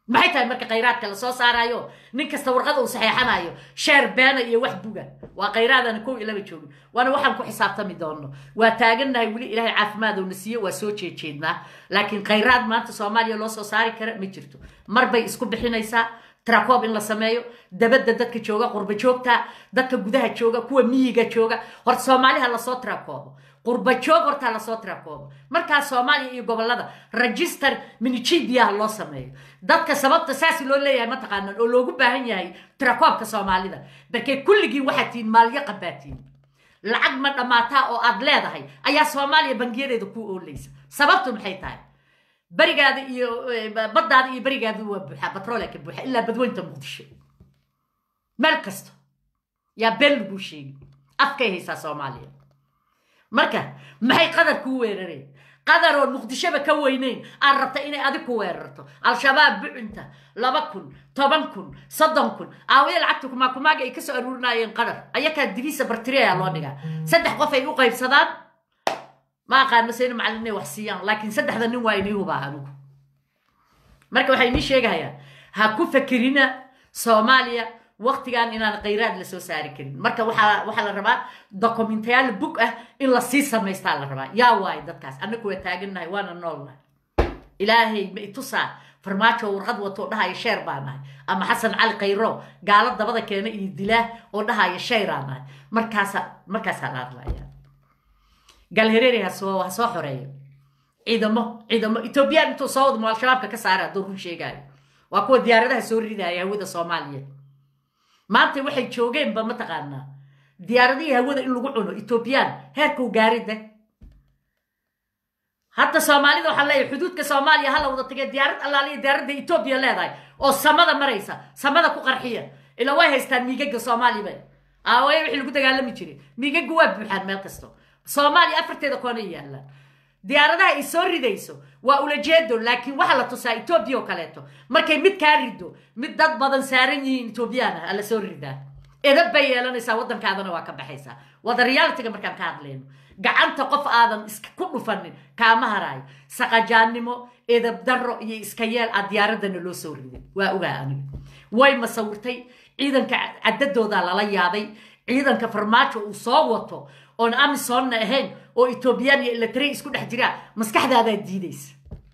maxay tahay marka khayraadka lasoo saarayo nin kasta warqada uu saxeexanayo sheer beena iyo wax buga waa khayraadana kow iyo laba joogin waana waxaan ku xisaabtami doonno waa taagannahay weli ilaahay caafimaad uuna siiye waa soo jeejeednaa laakiin khayraad maanta soomaaliya loo soo saari kara ma jirto mar bay isku bixinaysaa trakoob in la sameeyo dabadda dadka jooga qurba joogta dadka gudaha jooga kuwa miyiga jooga horta soomaaliha lasoo trakoobo qurba joog hortaa lasoo tirakoobo markaa soomaaliya iyo gobolada register minijibiyaha loo sameeyo dadka sababta saas loo leeyahay mataqaanaan oo loogu baahan yahay tirakoobka soomaalida barkee kulligiin waxaad tihiin maalyo qabaatiin lacag ma dhammaataa oo aad leedahay ayaa soomaaliya bangiyadeeda ku oolaysa sababtu maxay tahay berigaada iyo baddaada iyo berigaada waa buuxaa batroolka buuxa ilaa badweynta muqdisho meel kasto yaa been laguu sheegi afkay haysaa soomaaliya marka maxay qadar kuu weerareen qadar oo muqdishoba ka weyneyn aad rabta inay adig ku weerarto al-shabaab bucunta laba kun toban kun soddon kun aawaya lacagta kumaakumaaga ay kasoo aruurinaayeen qadar ayakaa dibiisa bartiriyaa loo dhigaa saddex qof ay u qaybsadaan ma aqaano se in macallin inay wax siiyaan laakiin saddexda nin waa inii hubaa anigu marka waxay inii sheegahayaan ha ku fakerina soomaaliya waktigan inaan khayraad la soo saari karin marka waxaa waxaa la rabaa dokumentayaal bug ah in lasii samaystaa la rabaa yaa waayo dadkaas annagu waa taagannahay waana noolnahay ilaahay ma itusaa farmaajo warqad wato oo dhahaya sheer baa nahay ama xasan cali khayro gaalo dabada keena iyo dilaa oo dhahaya sheyraa nahay markaasa markaasaa la hadlaya galhareeri ha soo ha soo xoreeyo ciidamo ciidamo etoobiyaan intuu soo wadmo al-shabaabka ka saara hadduu run sheegaayo waa kuwa diyaaradaha soo ridaya hawada soomaaliya maanta waxay joogeenba mataqaanaa diyaaradihii hawada in lagu cuno etoobiyaan heerkuu gaarida hadda soomaalida waxaa leeyahay xuduudka soomaaliya hala wada tagee diyaarad allaaliya diyaaradda etoobiya leedahay oo samada maraysa samada ku qarxiya ilaa way haystaan miigaga soomaaliba aawaya wixii lagu dagaalami jiray miigaga waa buuxaan meel kasto soomaaliya afarteeda koona yaallaan diyaaradaha ay soo ridayso waa ulajeedo laakiin waxaa la tusaa etoobiya oo kaleeto markay mid kaa rido mid dad badan saaran yihiin etoobiyaan ah ala soo ridaa edab bay yeelanaysaa waddankaadana waa ka baxaysaa wada realitiga markaan ka hadlayno gacanta qof aadan iska ku dhufanin kaama haraayo saqajaannimo edab darro iyo iska yeel a diyaaradana loo soo riday waa ogaa aniga way masawirtay ciidanka caddadooda lala yaabay ciidanka farmaajo uu soo wato oon amisonna ahayn oo etoobiyaan iyo ilatrey isku dhex jiraa maskaxdaadaa diidaysa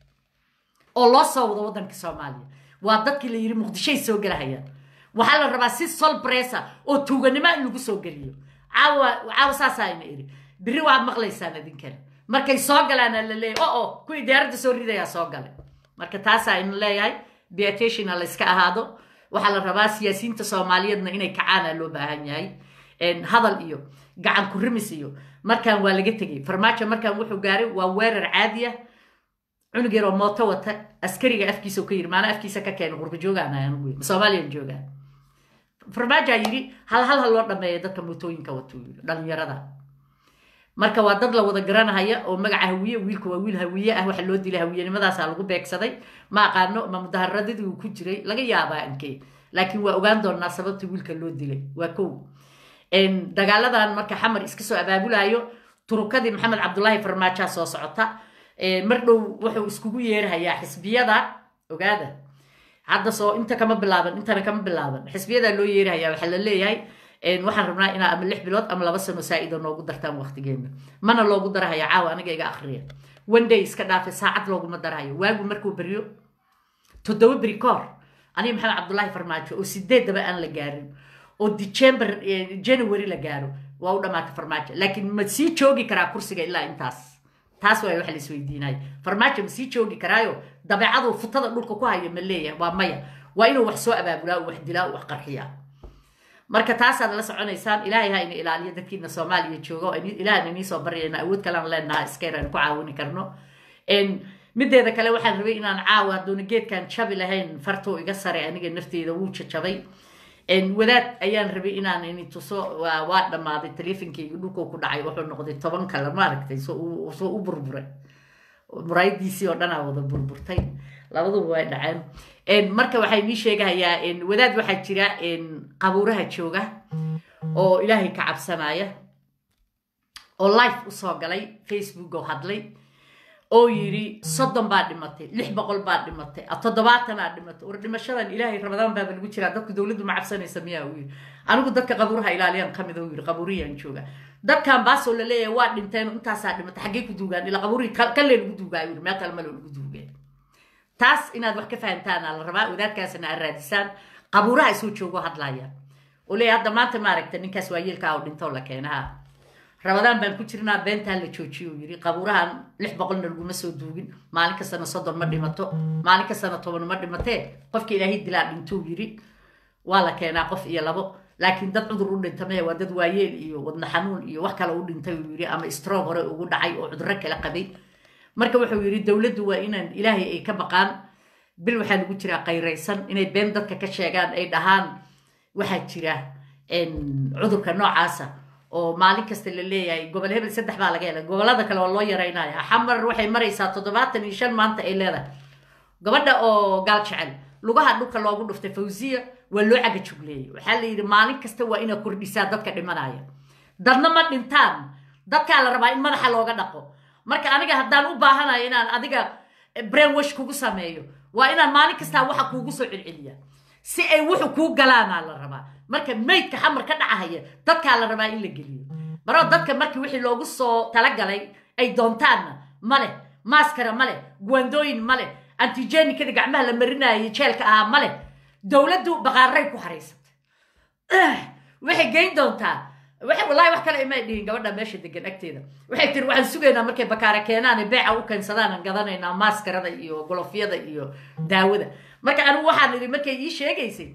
oo loo soo wado waddanka soomaaliya waa dadkii la yidhi muqdishoay soo gelahayaan waxaa la rabaa si sol bressa oo tuuganimo in lagu soo geliyo caawa caawa saasaa ina idhi biri waad maqlaysaan idinkale markay soo galaana la leeyahy o o kuwii diyaaradda soo ridayaa soo galay marka taasaa ina leeyahay beatationa la yska ahaado waxaa la rabaa siyaasiyiinta soomaaliyeedna inay kacaana loo baahan yahay hadal iyo gacan ku rimis iyo markaan waa laga tegay farmaajo markaan wuxuu gaaray waa weerar caadi ah cunug yar oo mooto wata askariga afkiisa ka yiri maana afkiisa ka keena qurba joogaan anugu soomaaliyan joogaan farmaajaa yidhi hal hal ha loo dhameeya dadka mootooyinka wato dhalinyarada marka waa dad la wada garanahaya oo magaca hawiye wiilka waa wiil hawiye ah waxa loo dilay hawiyenimadaasa lagu beegsaday ma aqaano ma mudaharadadii uu ku jiray laga yaabaa inkee laakiin waa ogaan doonaa sababta wiilka loo dilay waa kow dagaaladan marka xamar iska soo abaabulayo turukadii maxamed cabdulaahi farmaajaa soo socota mar dhow wuxuu iskugu yeerhayaa xisbiyada ogaada hadda soo inta kama bilaaban intana kama bilaaban xisbiyadaa loo yeerhayaa waxaa la leeyahay waxaan rabnaa inaa ama lix bilood ama laba sano saa-ida noogu dartaan waqtigeena mana loogu darahaya caawa aniga iga akriya one day iska dhaafe saacad looguma darahayo waagu markuu beryo toddoba beri ka hor aniga maxamed cabdulaahi farmaajo oo sideedaba aan la gaarin oo december january la gaaro waa u dhamaata farmaajo laakiin ma sii joogi karaa kursiga ilaa intaas taas waay waxa la isweydiinaya farmaajo ma sii joogi karaayo dabeecaduu futada dhulka ku hayo ma leeyahay waa maya waa inuu wax soo abaabulaa u wax dilaa u wax qarxiyaa marka taasaad la soconaysaan ilaahay ha ina ilaaliyo dadkiina soomaaliya jooga oo ilaahna inii soo baryayna awood kalean leenaha iskayr aan ku caawini karno mideeda kale waxaan rabay inaan caawa hadduuna geedkan jabi lahayn fartuu iga sare aniga nafteeda wuu jajabay wadaad ayaan rabay inaan ini tuso waa dhammaaday taleefonkeyga dhulkuu ku dhacay wuxuu noqday toban kale maaragtay soo u burburay muraayadiisii oo dhanaa wada burburtay labaduba way dhaceen marka waxay nii sheegahayaa wadaad waxaa jira qabuuraha jooga oo ilaahay ka cabsanaya oo life usoo galay facebook oo hadlay oo yidhi soddon baa dhimatay lix boqol baa dhimatay toddobaatanaa dhimatay war dhimashadan ilaahay ramadaan baaba lagu jiraa dadku dowladdu ma cabsanaysa miyaa uu yidhi anigu dadka qabuuraha ilaaliyaan ka mid uu yidhi qabuuriyaan jooga dadkan baasoo la leeyahay waa dhinteen intaasaa dhimatay xaggee ku duugaan ilaa qabuurihii kalee lagu duugaa yidhi meel kale malo lagu duugeen taas inaad wax ka fahantaana la rabaa wadaadkaasna aad raadisaan qabuuraha isoo joogo hadlaayaan oo leeyahay hadda maanta maaragta ninkaas waa yeelkaa oo dhintoo la keenaha rabadaan baan ku jirnaa beentaa la joojiyo uu yidhi qabuurahan lix boqolna laguma soo duugin maalin kastana soddon ma dhimato maalin kastana toban ma dhimatee qofka ilaahay dilaa dhintou yidhi waa la keenaa qof iyo labo laakiin dad cudur u dhinta maya waa dad waayeel iyo wadna xanuun iyo wax kale u dhintay uu yidhi ama stroog hore ugu dhacay oo cudurro kala qabay marka wuxuu yidhi dowladdu waa inaan ilaahay ay ka baqaan bil waxaa lagu jiraa qayraysan inay been dadka ka sheegaan ay dhahaan waxaa jira cudurka noocaasa oo maalin kasta la leeyahay gobol hebel saddex baa laga helay gobolada kale waa loo yaraynaya xamar waxay maraysaa toddobaatan iyo shan maanta ay leedahay gabadha oo gaal jecel lugaha dhulka loogu dhuftay fawsiya waa loo caga jugleeyey waxaa la yidhi maalin kasta waa inaad kordhisaa dadka dhimanaya dadna ma dhintaan dadkaa la rabaa in madaxa looga dhaqo marka aniga haddaan u baahanayo inaan adiga brainwash kugu sameeyo waa inaan maalin kastaa waxa kuugu soo celceliya si ay wuxu kuu galaanaa la rabaa marka maydka xamar ka dhacahaya dadkaa la rabaa in la geliyo maroo dadka markii wixii loogu soo talagalay ay doontaanna maleh maaskara maleh guwandooyin maleh antigenikada gacmaha la marinayay jeelka ahaa maleh dowladdu baqaaray ku haraysatay waxay geyn doontaa wallahi wax kale imay dhihin gabadha meesha degan agteeda waxay tiri waxaan sugaynaa markay bakaara keenaan beeca u keensadaan gadanaynaa maaskarada iyo golofyada iyo daawada marka anigu waxaan idhi markay ii sheegaysay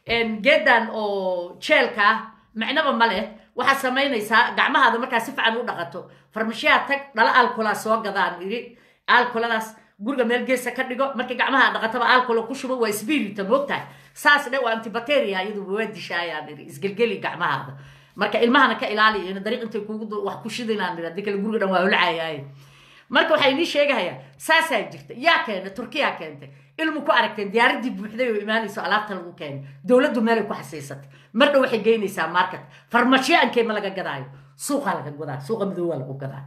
geedan oo jeelka ah macnaba ma leh waxaad samaynaysaa gacmahaada markaa si fiican u dhaqato farmashiyaha tag dhala alkolaa soo gadaan idhi alkoladaas guriga meel geesa ka dhigo markii gacmaha dhaqataba alcolo ku shubo waa spirita moogtahay saas dhe waa antibacteria iyaduba waa dishaayaan idhi isgelgeli gacmahaada marka ilmahana ka ilaaliyo ina dariiq intay kugu wax ku shidinaan idhi haddii kale guriga dhan waa holcayaaye marka waxaa inii sheegahayaa saasaa jirta yaa keentay turkiyaa keentay ilmu ku aragteen diyaaradii buuxday oo imaanayso alaabta lagu keenay dowladdu meelay ku xasiisatay mar dhow waxay geynaysaa market farmashiyo ankee ma laga gadaayo suuqaa laga gadaa suuqa midooba lagu gadaa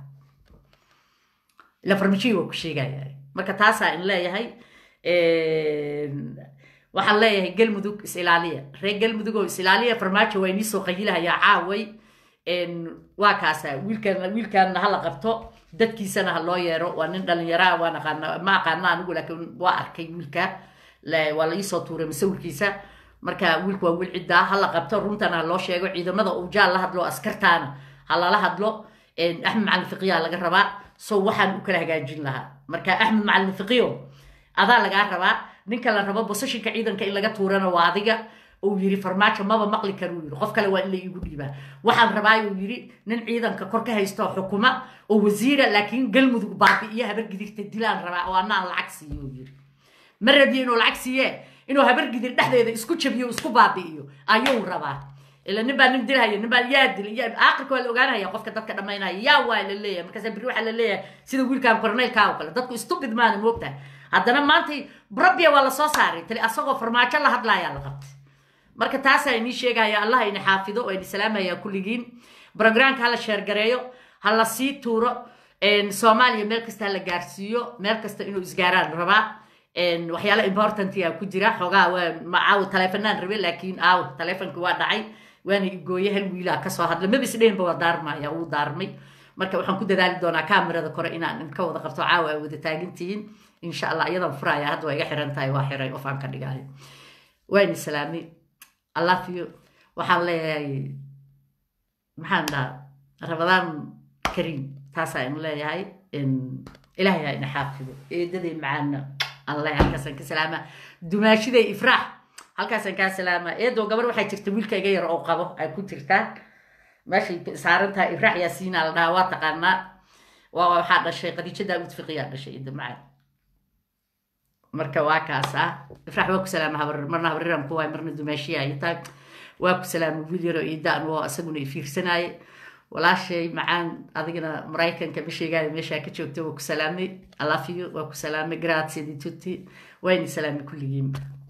ila farmashiyo waa ku sheegaya marka taasaa in leeyahay waxaan leeyahay galmudug is-ilaaliya reer galmudug oo is-ilaaliya farmaajo waa inii soo qayilahayaa caaway waa kaasa wiilkan wiilkanna hala qabto dadkiisana ha loo yeero waa nin dhalinyaraa waan aqaana ma aqaana anigu laakiin waa arkay wiilka waa la iisoo tuuray masawirkiisa marka wiilka waa wiil ciddaa ha la qabto runtana ha loo sheego ciidamada ujaal la hadlo askartaana ha lala hadlo axmed macalin fiqiyaa laga rabaa so waxaan u kala hagaajin lahaa marka axmed macalin fiqiyo adaa lagaa rabaa ninka la rabo bosashinka ciidanka in laga tuurana waa adiga uu yiri farmaajo maba maqli kar uu yiri qof kale waa in la iigu dhiibaa waxaan rabaa uu yiri nin ciidanka kor ka haysto xukuma oo wasiira laakiin galmudug baabi'iyo habar gidirta dilaan rabaa oo anaan lacag siiyo uu yiri ma rabiyo inuu lacag siiye inuu habar gidir dhexdeeda isku jabiyo isku baabi'iyo ayuu rabaa ila nin baa nin dilhaya nin baa yaa dil aakhirka waa la ogaanaya qofka dadka dhammaynaya yaa waa la leeyahay markaasa biri waxaa la leeyahay sida wiilkan korneylkaa oo kale dadku stupid maana moogtahay haddana maanta brabia waa lasoo saaray tali asagoo farmaajo la hadlaayaa la qabtay marka taasaa inii sheegaya allah ina xaafido oo ini salaamaya kulligiin brograamka hala sheergareeyo ha la sii tuuro soomaaliya meel kasta hala gaarsiiyo meel kasta inuu isgaaraan rabaa waxyaala importantia ku jira xoogaa waa macaawo taleefanaan rabe laakiin aawo taleefonka waa dhacay waana igooye hal wiilaa kasoo hadla maba isdhehenba waa daarmaya wuu daarmay marka waxaan ku dadaali doonaa kamerada kore inaan ka wada qabto caawa ay wada taagantihiin insha allah iyadan furaya hadda waa iga xiran tahay waa xiray of aan ka dhigaayo waani salaami allafiyo waxaan leeyahay maxaan dhahaa rabadaan kariim taasaa in leeyahay ilaahay ha ina xaafido eedaday macaana allah halkaasaan ka salaama dumaashiday ifraax halkaasaan kaa salaama eedoo gabar waxaa jirta wiilka iga yar oo qabo ay ku jirtaa meeshay saaran tahay ifraax yaasiina la dhahaa waa taqaanaa waa waxaa dhashay khadiija daawud fiqiyaa dhashay ida macaan marka waa kaas ah ifraax waa ku salaama habar marna habriran ku waay marna dumaashiya ay tahay waa ku salaama wiil yaroo iidaan oo isaguna i fiirsanaaye walaashay macaan adigana maraykanka bisheegaada meeshaa ka joogta waa ku salaamay alafiyo waa ku salaamay grazie di tutti waa ini salaamay kulligiinba